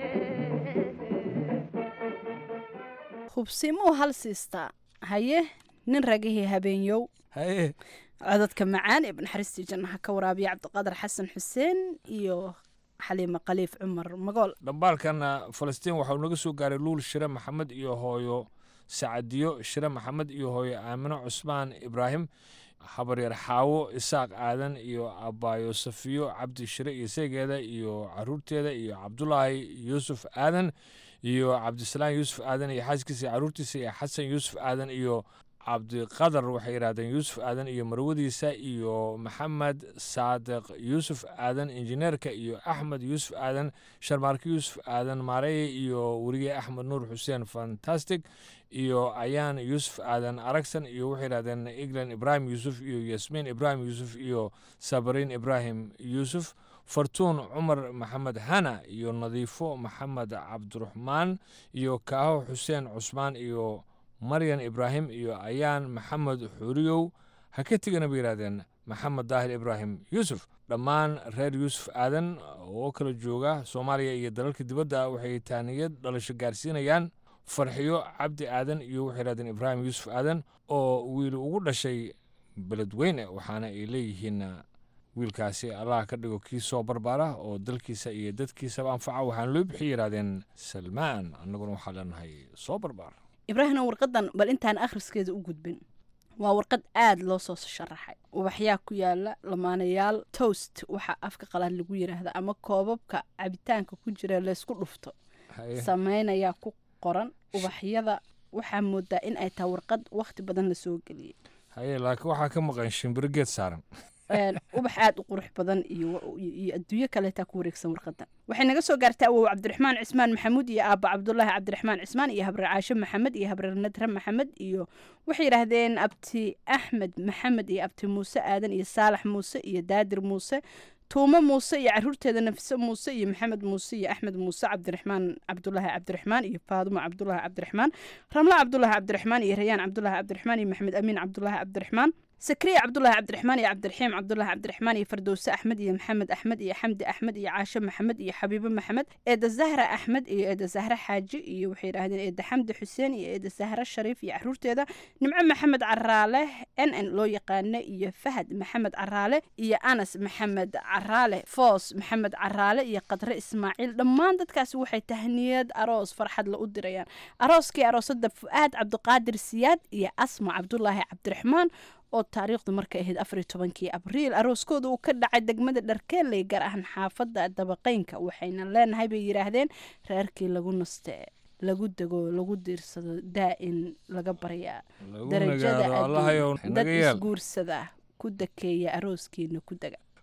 Speaker 11: hubsimuu hal siistaa haye nin ragihii habeenyow
Speaker 9: haye
Speaker 11: codadka macaan ee naxariistii jannaha ka waraabiya cabdiqaadir xasan xuseen iyo xaliime khaliif cumar magool
Speaker 9: dhambaalkana falastiin waxau naga soo gaaray luul shire maxamed iyo hooyo sacadiyo shire maxamed iyo hooyo aamino cusmaan ibraahim habaryar xaawo isaaq aadan iyo abaayo safiyo cabdi shire iyo seegeeda iyo caruurteeda iyo cabdulaahi yuusuf aadan iyo cabdisalaam yuusuf aadan iyo xaaskiisa iyo caruurtiisa iyo xasan yuusuf aadan iyo cabdiqadar waxay yidhahdeen yuusuf aadan iyo marwadiisa iyo maxamed saadiq yuusuf aadan injineerka iyo axmed yuusuf aadan sharmaarke yuusuf aadan maareye iyo weriye axmed nuur xuseen fantastic iyo ayaan yuusuf aadan aragsan iyo waxay yidhahdeen eglan ibraahim yuusuf iyo yasmiin ibraahim yuusuf iyo sabariin ibraahim yuusuf fartuun cumar maxamed hana iyo nadiifo maxamed cabdiraxmaan iyo kaaho xuseen cusmaan iyo maryan ibraahim iyo ayaan maxamed xuriyow ha ka tegana bay yidhahdeen maxamed daahir ibraahim yuusuf dhammaan reer yuusuf aadan oo kala jooga soomaaliya iyo dalalka dibadda waxay taaniyad dhalasho gaarsiinayaan farxiyo cabdi aadan iyo waxay yidhahdeen ibraahim yuusuf aadan oo wiil ugu dhashay beledweyne waxaana ay leeyihiin wiilkaasi allah ka dhigo kii soo barbaara oo dalkiisa iyo dadkiisaba anfaca waxaana loo bixi yidhahdeen salmaan annaguna waxaa leenahay soo barbaar
Speaker 11: ibraahimna warqadan bal intaan akhriskeeda u gudbin waa warqad aada loo soo sharaxay ubaxyaa ku yaala lamaanayaal toast waxaa afka qalaad lagu yiraahda ama koobabka cabitaanka ku jira laysku dhufto
Speaker 9: Haye.
Speaker 11: sameynayaa ku qoran ubaxyada waxaa moodaa in ay tahay warqad wakhti badan la soo geliyey
Speaker 9: haye laakiin waxaa ka maqan shimbiro geed saaran
Speaker 11: Een, ubax aada u qurux badan iyo iyo iyo adduunyo kaleetaa ku wareegsan warqadan waxay naga soo gaartay awow cabdiraxmaan cismaan maxamuud iyo aabba cabdulaahi cabdiraxmaan cismaan iyo habre caashe maxamed iyo habre nadre maxamed iyo waxay yidhaahdeen abti axmed maxamed iyo abti muuse aadan iyo saalax muuse iyo daadir muuse tuumo muuse iyo caruurteeda nafise muuse iyo maxamed muuse iyo axmed muuse cabdiraxmaan cabdulaahi cabdiraxmaan iyo faadumo cabdulaahi cabdiraxmaan ramla cabdulaahi cabdiraxmaan iyo rayaan cabdulaahi cabdiraxmaan iyo maxamed amiin cabdulaahi cabdiraxmaan sakriya cabdulaahi cabdiraxmaan iyo cabdiraxiim cabdulaahi cabdiraxmaan iyo fardowse axmed iyo maxamed axmed iyo xamdi axmed iyo caashe maxamed iyo xabiibo maxamed eeda zahra axmed iyo eeda zahra xaaji iyo waxay yidhaahdeen eeda xamdi xuseen iyo eeda zahra shariif iyo caruurteeda nimco maxamed caraale n n loo yaqaano iyo fahad maxamed caraale iyo anas maxamed caraale foos maxamed caraale iyo qadre ismaaciil dhammaan dadkaasi waxay tahniyad aroos farxad la u dirayaan arooskii aroosada fu'aad cabdiqaadir siyaad iyo asma cabdulaahi cabdiraxmaan oo taariikhdu markay ahayd afariyo tobankii abriil arooskooda uu ka dhacay degmada dharkeeley gaar ahaan xaafadda dabaqeynka waxayna leenahay bay yidhaahdeen reerkii lagu naste lagu dego lagu diirsado daa'in laga baryaa
Speaker 9: Lagu
Speaker 11: darajada
Speaker 9: nagaado, Allahayow
Speaker 11: adduun
Speaker 9: naga
Speaker 11: dad
Speaker 9: yeel.
Speaker 11: isguursada ku dakeeya arooskiina ku dega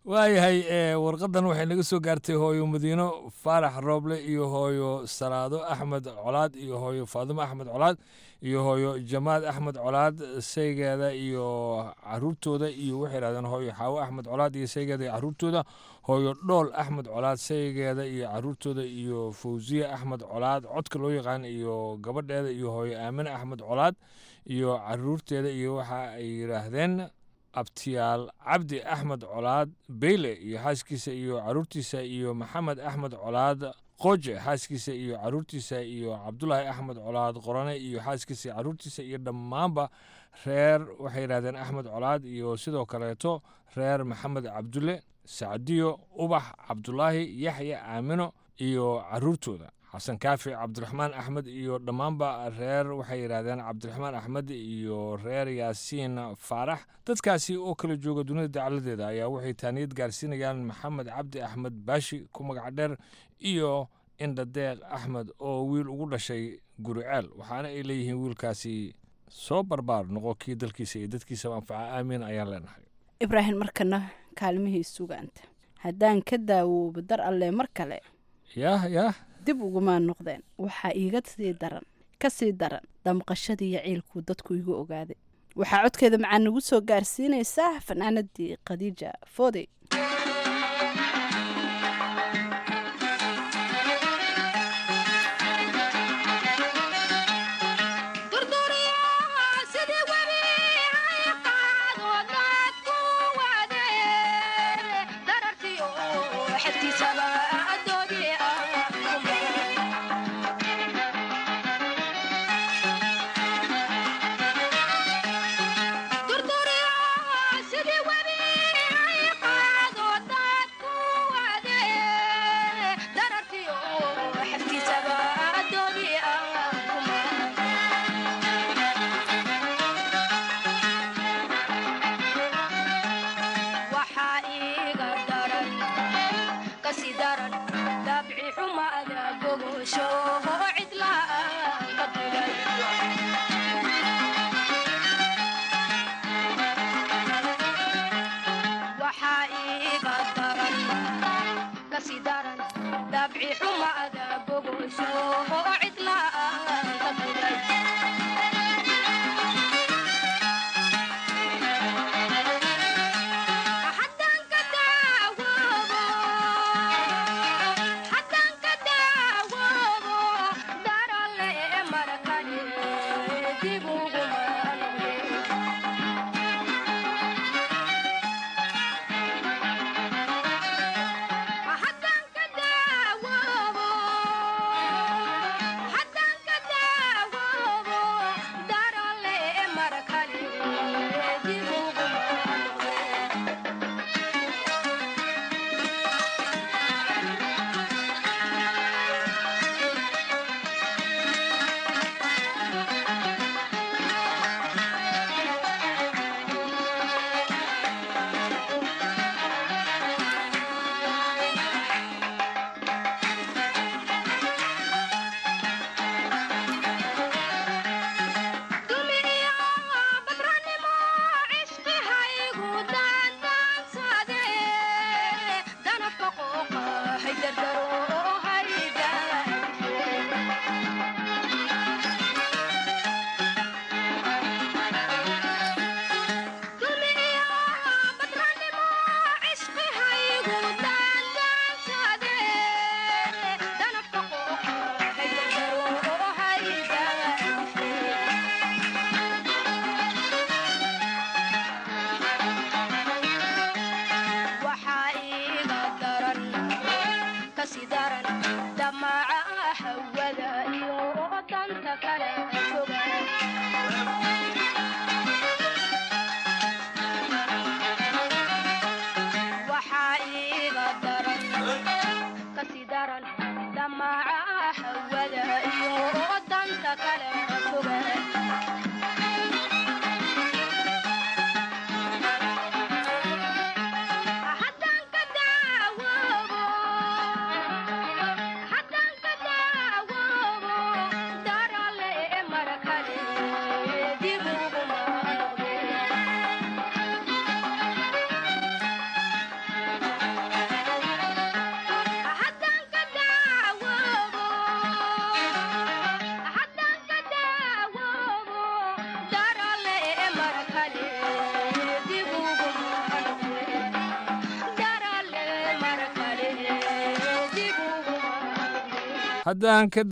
Speaker 9: waayahay ee, warqadan waxay naga soo gaartay hooyo madiino faarax rooble iyo hooyo salaado axmed colaad iyo hooyo faadimo axmed colaad iyo hooyo jamaad axmed colaad saygeeda iyo caruurtooda iyo waxay yidhahdeen hooyo xaawo axmed colaad iyo saygeeda iyo caruurtooda hooyo dhool axmed colaad saygeeda iyo caruurtooda iyo fawsiye axmed colaad codka loo yaqaan iyo gabadheeda iyo hooyo aamine axmed colaad iyo caruurteeda iyo waxa ay yidhaahdeen abtiyaal cabdi axmed colaad beyle iyo xaaskiisa iyo caruurtiisa iyo maxamed axmed colaad qoje xaaskiisa iyo caruurtiisa iyo cabdulaahi axmed colaad qorane iyo xaaskiisa iyo caruurtiisa iyo dhammaanba reer waxay yidhahdeen axmed colaad iyo sidoo kaleeto reer maxamed cabdulle sacdiyo ubax cabdulaahi yaxya aamino iyo caruurtooda xasan kaafi cabdiraxmaan axmed iyo dhammaanba reer waxay yidhaahdeen cabdiraxmaan axmed iyo reer yaasiin faarax dadkaasi oo kala jooga dunida dacaladeeda ayaa waxay taaniyad gaarsiinayaan maxamed cabdi axmed baashi ku magac dheer iyo indhadeeq axmed oo wiil ugu dhashay guriceel waxaana ay leeyihiin wiilkaasi soo barbaar noqo kii dalkiisa iyo dadkiisaba anfaca aamiin ayaan leenahay
Speaker 11: ibraahim markana kaalmihii sugaanta haddaan ka daawoobo dar alle mar kale
Speaker 9: yaah yaah
Speaker 11: dib ugumaa noqdeen waxaa iiga sii daran ka sii daran damqashadii iyo ciilkuu dadku igu ogaaday waxaa codkeeda macaa nagu soo gaarsiinaysaa fanaanadii khadiija foodey
Speaker 13: waxaa iiga daran kasi daran dabci xumaada gogosho cidlaa ka duray waxaa iiga daran kasi daran dabci xumaada gogosho cidlaa ka duray waxaa iiga daran kasi daran damaca hawada iyo danta kale foga waxaa iiga daran kasi daran damaca hawada iyo danta kale foga
Speaker 9: haddaan ka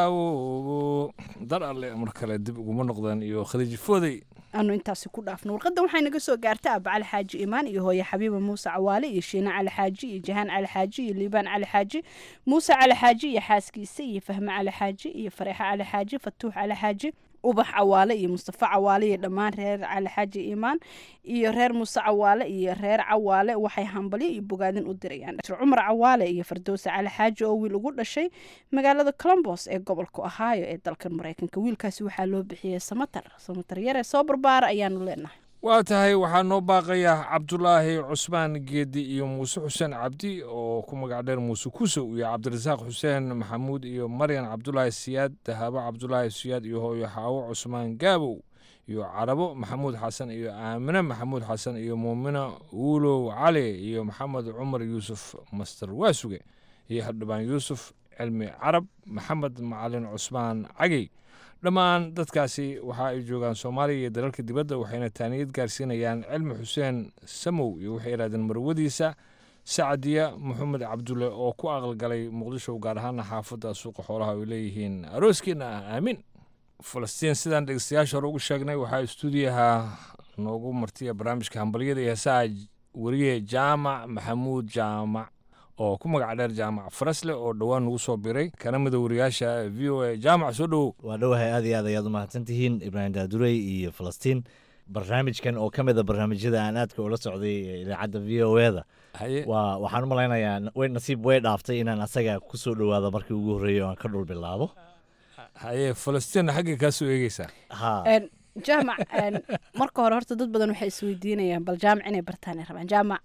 Speaker 9: daawo dar alle mar kale dib uguma noqdeen iyo khadiij foodey
Speaker 11: aanu intaasi ku dhaafno warqadan waxay naga soo gaartay aaba cali xaaji imaan iyo hooye xabiiba muuse cawaale iyo shiine cali xaaji iyo jahaan cali xaaji iyo liibaan cali xaaji muuse cali xaaji iyo xaaskiisa iyo fahme cali xaaji iyo fareexa cali xaaji fatuux cali xaaji ubax cawaale iyo mustafa cawaale iyo dhammaan reer cali xaaji imaan iyo reer muuse cawaale iyo reer cawaale waxay hambalyo iyo bogaadin u dirayaan dr cumar cawaale iyo fardowse cali xaaji oo wiil ugu dhashay magaalada colombos ee gobolka ohio ee dalkan mareykanka wiilkaasi waxaa loo bixiyey samatar samatar yare soo barbaara ayaanu leenahay
Speaker 9: waa tahay waxaa noo baaqaya cabdulaahi cusmaan geedi iyo muuse xuseen cabdi oo ku magac dheer muuse kusow iyo cabdirasaaq xuseen maxamuud iyo maryan cabdulaahi siyaad dahaabo cabdulaahi siyaad iyo hooyo xaawo cusmaan gaabow iyo carabo maxamuud xasan iyo aamine maxamuud xasan iyo muumina wuulow cali iyo maxamed cumar yuusuf master waasuge iyo xildhibaan yuusuf cilmi carab maxamed macalin cusmaan cagey dhammaan dadkaasi waxa ay joogaan soomaaliya iyo dalalka dibadda waxayna taaniyad gaarsiinayaan cilmi xuseen samow iyo waxay yidhahdeen marwadiisa sacdiya maxamed cabdulle oo ku aqalgalay muqdisho gaar ahaana xaafadda suuqa xoolaha ay leeyihiin arooskiina ah aamin falastiin sidaan dhegeystayaasha hore ugu sheegnay waxaa stuudiyaha noogu martiya barnaamijka hambalyada iyo heesaha weriye jaamac maxamuud jaamac oo ku magac dheer jaamac farasle oo dhowaan nagu soo biray kana mida wariyaasha v o a jaamac soo dhowow
Speaker 10: waa dhowahay aad iyo aad ayaad u mahadsantihiin ibraahim daadurey iyo falastiin barnaamijkan oo ka mida barnaamijyada aan aadka ula socday ee idaacadda v o e da waa waxaan u malaynayaa way nasiib way dhaaftay inaan asaga ku soo dhowaado markii ugu horreeyay oo aan ka dhul bilaabo
Speaker 9: haye falastiinna xaggay kaa soo eegeysaa
Speaker 10: ha
Speaker 11: jaamac marka hore horta dad badan waxay isweydiinayaan bal jaamac inay bartaan ay rabaan jaamac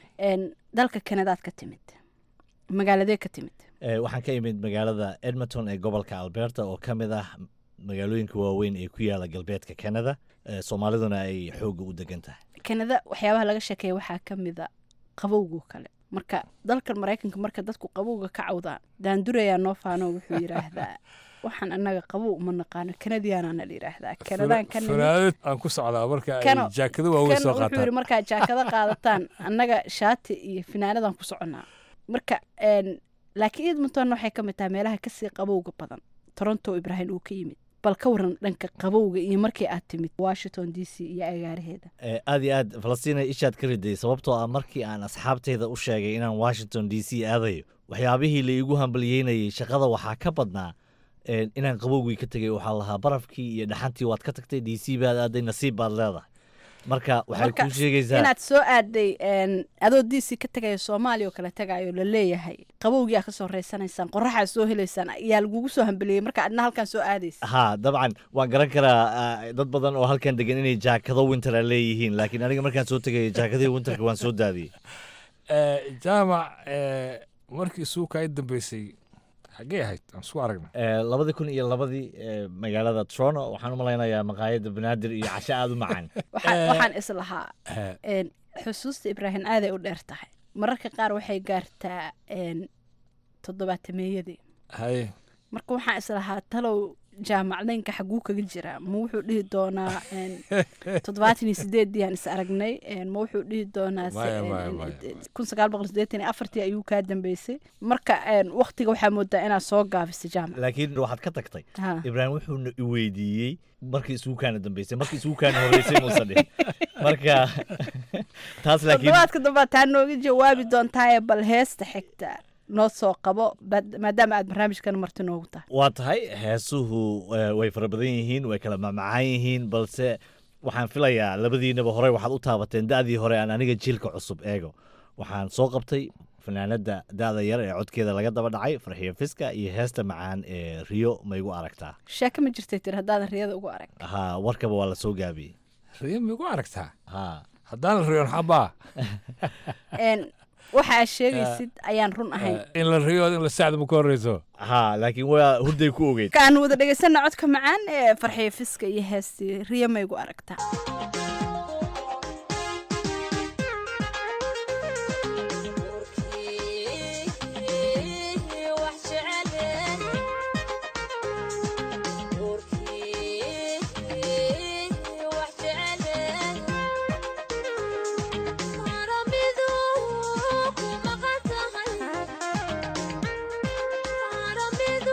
Speaker 11: dalka kanadaad ka timid magaaladee ka timid
Speaker 10: waxaan ka imid magaalada edmonton ee gobolka alberta oo ka mid ah magaalooyinka waaweyn ee ku yaala galbeedka canada soomaaliduna ay xoogga u degan tahay
Speaker 11: kanada waxyaabaha laga sheekeeya waxaa ka mida qabowgo kale marka dalkan maraykanka marka dadku qabowga ka cawdaan daandurayaa noo faano wuxuu yidhaahdaa waxaan annaga qabow uma naqaano kanadiyaanaana la yidhaahdaa kanadaan ka nimid
Speaker 9: fanaanad aan ku socdaa marka ay
Speaker 11: Kano-
Speaker 9: jaakado waaweyn
Speaker 11: kan
Speaker 9: soo
Speaker 11: wuxuu yidhi
Speaker 9: qaataan
Speaker 11: markaad jaakado qaadataan annaga shaati iyo finaanadaan ku soconnaa marka een, laakiin edmonton waxay ka mid tahay meelaha kasii qabowga badan toronto ibraahim uu ka yimid bal ka waran dhanka qabowga iyo markii aad timid washington d c iyo agaaraheeda
Speaker 10: Eh, aad iyo aad falastiin ishaad ka riday sababtoo ah markii aan asxaabtayda u sheegay inaan washington d c aadayo waxyaabihii la iigu hambalyeynayay shaqada waxaa ka badnaa eh, inaan qabowgii ka tegay waxaa lahaa barafkii iyo dhaxantii waad ka tagtay d c baad aaday nasiib baad leedahay marka waxay
Speaker 11: marka
Speaker 10: kuu sheegaysaa
Speaker 11: inaad soo aaday een, adoo d c ka tagayo soomaaliya oo kale tagayo la leeyahay qabowgii aa kasoo reysanaysaan qoraxaa soo helaysaan ayaa lagugu soo hambeliyey marka adna halkan soo aadaysa
Speaker 10: ha dabcan waan garan karaa ah, dad badan oo halkan degan inay jaakado wintera leeyihiin laakiin aniga markaan soo tegay jaakadihii winterka waan soo daadiyey
Speaker 9: Eh, jaamac eh, markii suuka ay dambeysay xaggee ahayd aan isku aragna
Speaker 10: Eh, labadii kun iyo labadii eh, magaalada toronto waxaan u malaynayaa maqaayadda banaadir iyo casho aada u macaan
Speaker 11: Waxaa- waxaan islahaa een, xusuusta ibraahim aaday u dheer tahay mararka qaar waxay gaartaa een, toddobaatameeyadii
Speaker 9: haye
Speaker 11: marka waxaan islahaa talow jaamacdaynka xaguu kaga jiraa ma wuxuu dhihi doonaa een, toddobaatan iyo sideedii aan is aragnay een, ma wuxuu dhihi doonaa se-
Speaker 9: Maya,
Speaker 11: een,
Speaker 9: maya,
Speaker 11: een,
Speaker 9: maya.
Speaker 11: een, kun sagaal boqol sideetan iyo afartii ayuu kaa dambeysay marka een, waqtiga waxaa moodaa inaad soo gaabisay jaamac
Speaker 10: laakiin waxaad ka tagtay
Speaker 11: Ha.
Speaker 10: ibraahim wuxuuna i weydiiyey markii isugu kaana dambeysay markii isugu kaana horeysay muusan dhihin marka taas laakiin
Speaker 11: toddobaadka dambe taa nooga jawaabi doontaaye bal heesta xigta noo soo qabo bad- maadaama aad barnaamijkan marti noogu tahay
Speaker 10: waa tahay heesuhu eh, way fara badan yihiin way kala macmacaan yihiin balse waxaan filayaa labadiinaba hore waxaad u taabateen da'dii hore aan aniga jiilka cusub eego waxaan soo qabtay fanaanada da'da yar ee codkeeda laga daba dhacay farxiyo fiska iyo heesta macaan ee riyo ma igu aragtaa
Speaker 11: sheeko ma jirtay tir haddaadan riyada ugu arag
Speaker 10: ha warkaba waa la soo gaabiyey
Speaker 9: riyo ma igu aragtaa
Speaker 10: ha
Speaker 9: haddaan riyon xabaa
Speaker 11: Een, waxa aad sheegaysid ayaan run ahayn
Speaker 9: in la riyood in la sacda ma ka horreyso
Speaker 10: ha laakiin waa hurday ku ogeyd
Speaker 11: ka aan wada dhegaysana codka macaan ee farxiyo fiska iyo heestii riyo ma igu aragtaa
Speaker 13: Thank you.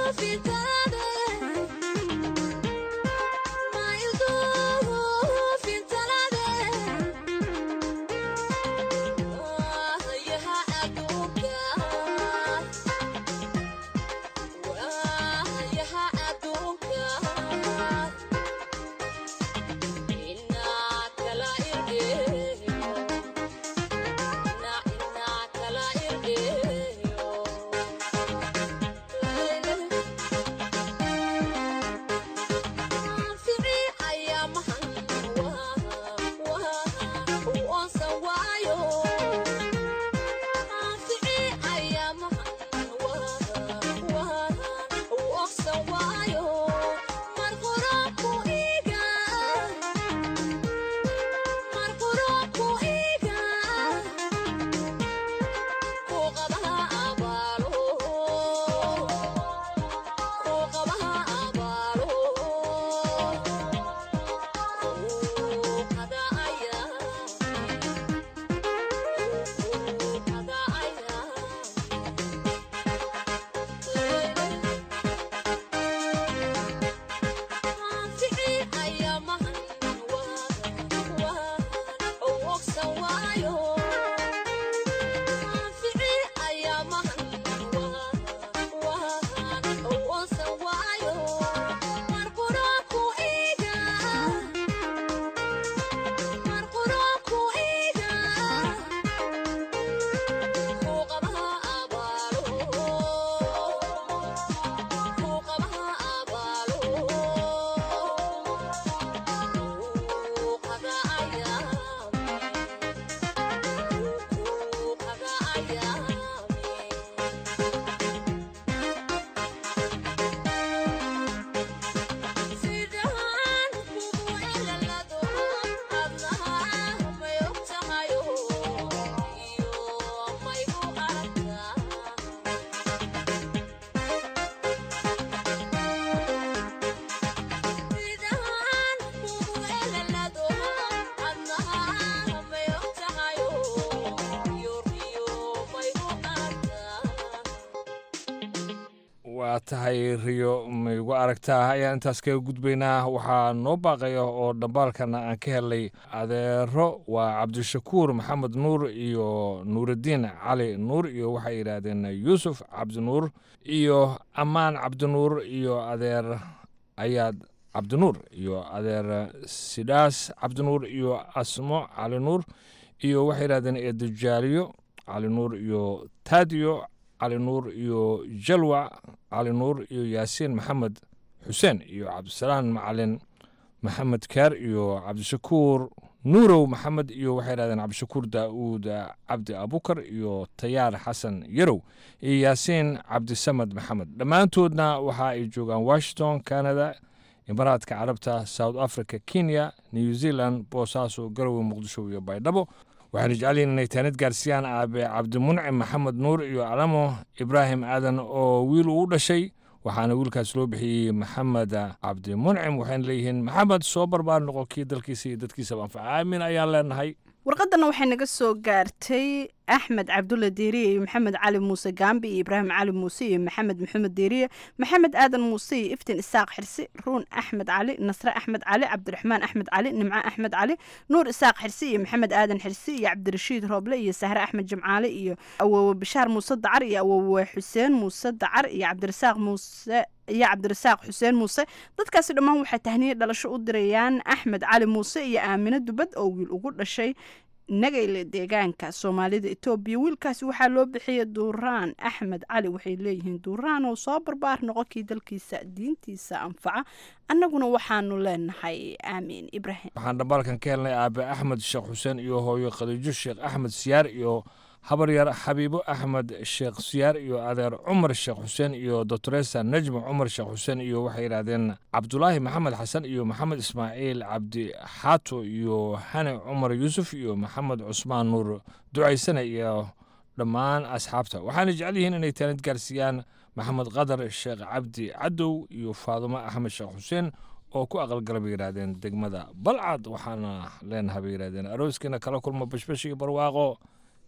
Speaker 9: waa tahay riyo maygu aragtaa ayaan intaas kaga gudbaynaa waxaa noo baaqaya oo dhambaalkana aan ka helay adeero waa cabdishakuur maxamed nuur iyo nuuraddiin cali nuur iyo waxay yidhaahdeen yuusuf cabdinuur iyo ammaan cabdinuur iyo adeer ayaad cabdinuur iyo adeer sidhaas cabdinuur iyo asmo cali nuur iyo waxay yidhahdeen eedajaaliyo cali nuur iyo taadiyo cali nuur iyo jalwa cali nuur iyo yaasiin maxamed xuseen iyo cabdisalaan macalin maxamed kaar iyo cabdishakuur nuurow maxamed iyo waxay yidhahdeen cabdishakuur daa'uud cabdi abukar iyo tayaar xasan yarow iyo yaasiin cabdisamed maxamed dhammaantoodna waxa ay joogaan washington canada imaaraadka carabta south africa kenya new zealand boosaaso garowe muqdisho iyo baydhabo waxaanu jecelyihin inay taanid gaarsiiyaan aabe cabdimuncim maxamed nuur iyo alamo ibraahim aadan oo wiil uu dhashay waxaana wiilkaas loo bixiyey maxamed cabdimuncim waxayna leeyihiin maxamed soo barbaar noqo kii dalkiisa iyo dadkiisaba anfaca aamin ayaan leenahay
Speaker 11: warqadana waxay naga soo gaartay axmed cabdulla deeriye iyo maxamed cali muuse gaambi iyo ibraahim cali muuse iyo maxamed maxamed deeriye maxamed aadan muuse iyo iftiin isaaq xirsi ruun axmed cali nasre axmed cali cabdiraxmaan axmed cali nimco axmed cali nuur isaaq xirsi iyo maxamed aadan xirsi iyo cabdirashiid rooble iyo sahre axmed jimcaale iyo awowe bashaar muuse dacar iyo awowe xuseen muuse dacar iyo cabdirasaaq muuse iyo cabdirasaaq xuseen muuse dadkaasi dhammaan waxay tahniye dhalasho u dirayaan axmed cali muuse iyo aamino dubad oo wiil ugu dhashay nagayle deegaanka soomaalida etoobiya wiilkaasi waxaa loo bixiyay duuraan axmed cali waxay leeyihiin duuraan oo soo barbaar noqonkii dalkiisa diintiisa anfaca annaguna waxaanu leenahay aamiin ibraahim
Speaker 9: waxaan dhambaalkan ka helnay aabe axmed sheekh xuseen iyo hooyo khadiijo sheekh axmed siyaar iyo habaryar xabiibo axmed sheekh siyaar iyo adeer cumar sheekh xuseen iyo doctoresa najmi cumar sheekh xuseen iyo waxay yidhaahdeen cabdulaahi maxamed xasan iyo maxamed ismaaciil cabdi xaato iyo xane cumar yuusuf iyo maxamed cusmaan nuur ducaysane iyo dhammaan asxaabta waxaana jecel yihiin inay taanid gaarsiiyaan maxamed qadar sheekh cabdi cadow iyo faadumo axmed sheekh xuseen oo ku aqalgala bay yidhaahdeen degmada balcad waxaana leenahay bay yidhahdeen arooskiina kala kulma bashbash iyo barwaaqo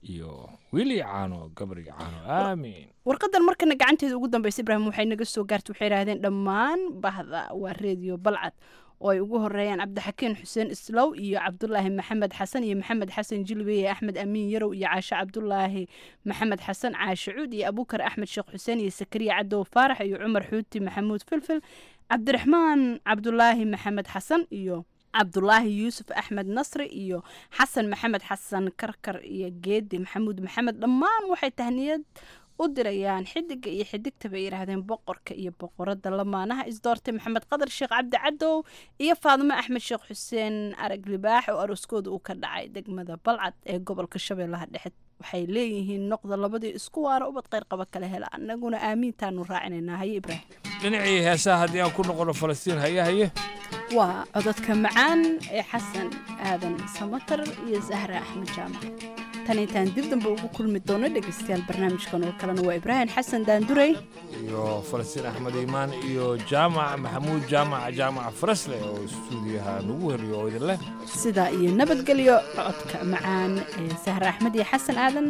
Speaker 9: iyo wili caano gabri caano aamin
Speaker 11: warqadan markana gacanteeda ugu dambaysa ibraahim waxay naga soo gaartay waxay yidhaahdeen dhammaan bahda waa reediyo balcad oo ay ugu horeeyaan cabdixakiin xuseen islow iyo cabdulaahi maxamed xasan iyo maxamed xasan jilbeye axmed amiin yarow iyo caashe cabdulaahi maxamed xasan caashe cuud iyo abukar axmed sheekh xuseen iyo sakariya cadow faarax iyo cumar xuuti maxamuud filfil cabdiraxmaan cabdulaahi maxamed xasan iyo cabdulaahi yuusuf axmed nasri iyo xasan maxamed xasan karkar iyo geedi maxamuud maxamed dhammaan waxay tahniyad u dirayaan xidiga iyo xidigta bay yidhaahdeen boqorka iyo boqorada lamaanaha isdoortay maxamed qadar sheekh cabdi cadow iyo faadimo axmed sheekh xuseen arag libaax oo arooskooda uu ka dhacay degmada balcad ee gobolka shabeellaha dhexe waxay leeyihiin noqda labadii isku waara ubad qayr qaba kala hela annaguna aamiintaanu raacinaynaa haye ibraahim
Speaker 9: dhinacii heesaha haddii aan ku noqono falastiin haye haye
Speaker 11: waa cododka macaan ee xasan aadan samatar iyo zahra axmed jaamac tan intaan dib dambe ugu kulmi doono dhegaystayaal barnaamijkan oo kalena waa ibraahim xasan daandurey
Speaker 9: iyo falastiin axmed iimaan iyo jaamac maxamuud jaamac jaamac farasle oo istuudiyaha nagu heliyo oo idin leh
Speaker 11: sidaa iyo nabadgelyo codka macaan ee sahra axmed iyo xasan aadan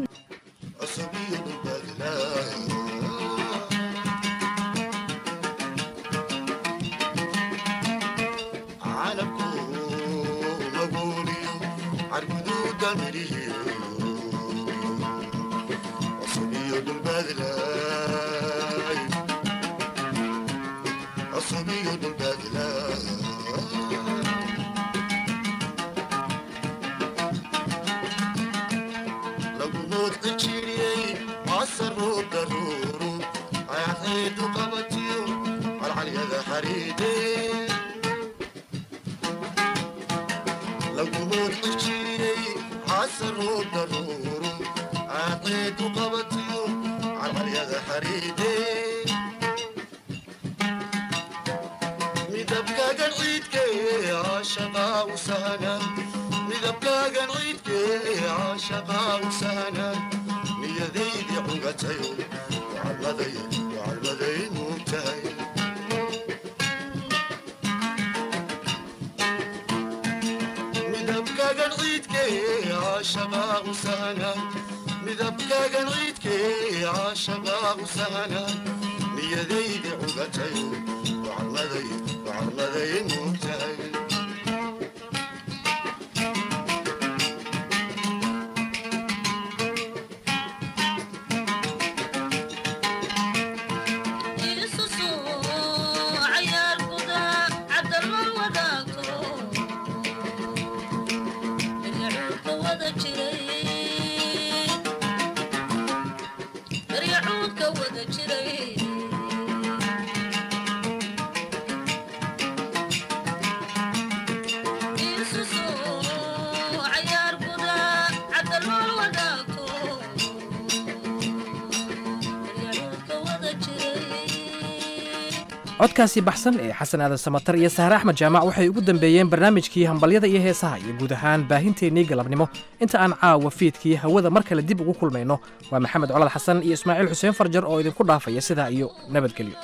Speaker 2: codkaasi baxsan ee xasan aadan samatar iyo sahre axmed jaamac waxay ugu dambeeyeen barnaamijkii hambalyada iyo heesaha iyo guud ahaan baahinteennii galabnimo inta aan caawa fiidkii hawada mar kale dib ugu kulmayno waa maxamed colad xasan iyo ismaaciil xuseen farjar oo idinku dhaafaya sidaa iyo nabadgelyo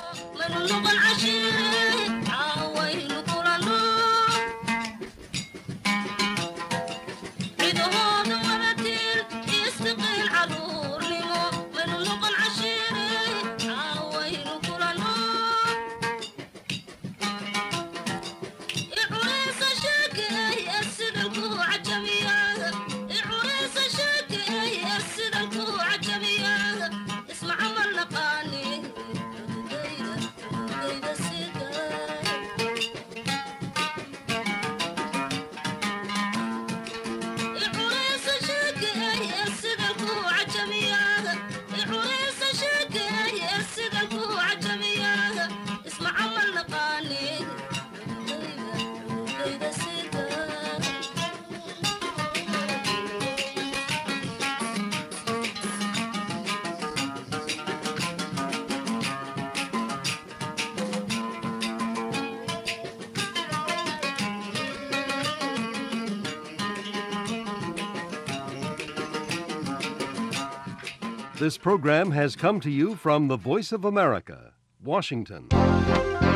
Speaker 14: This program has come to you from the Voice of America, Washington.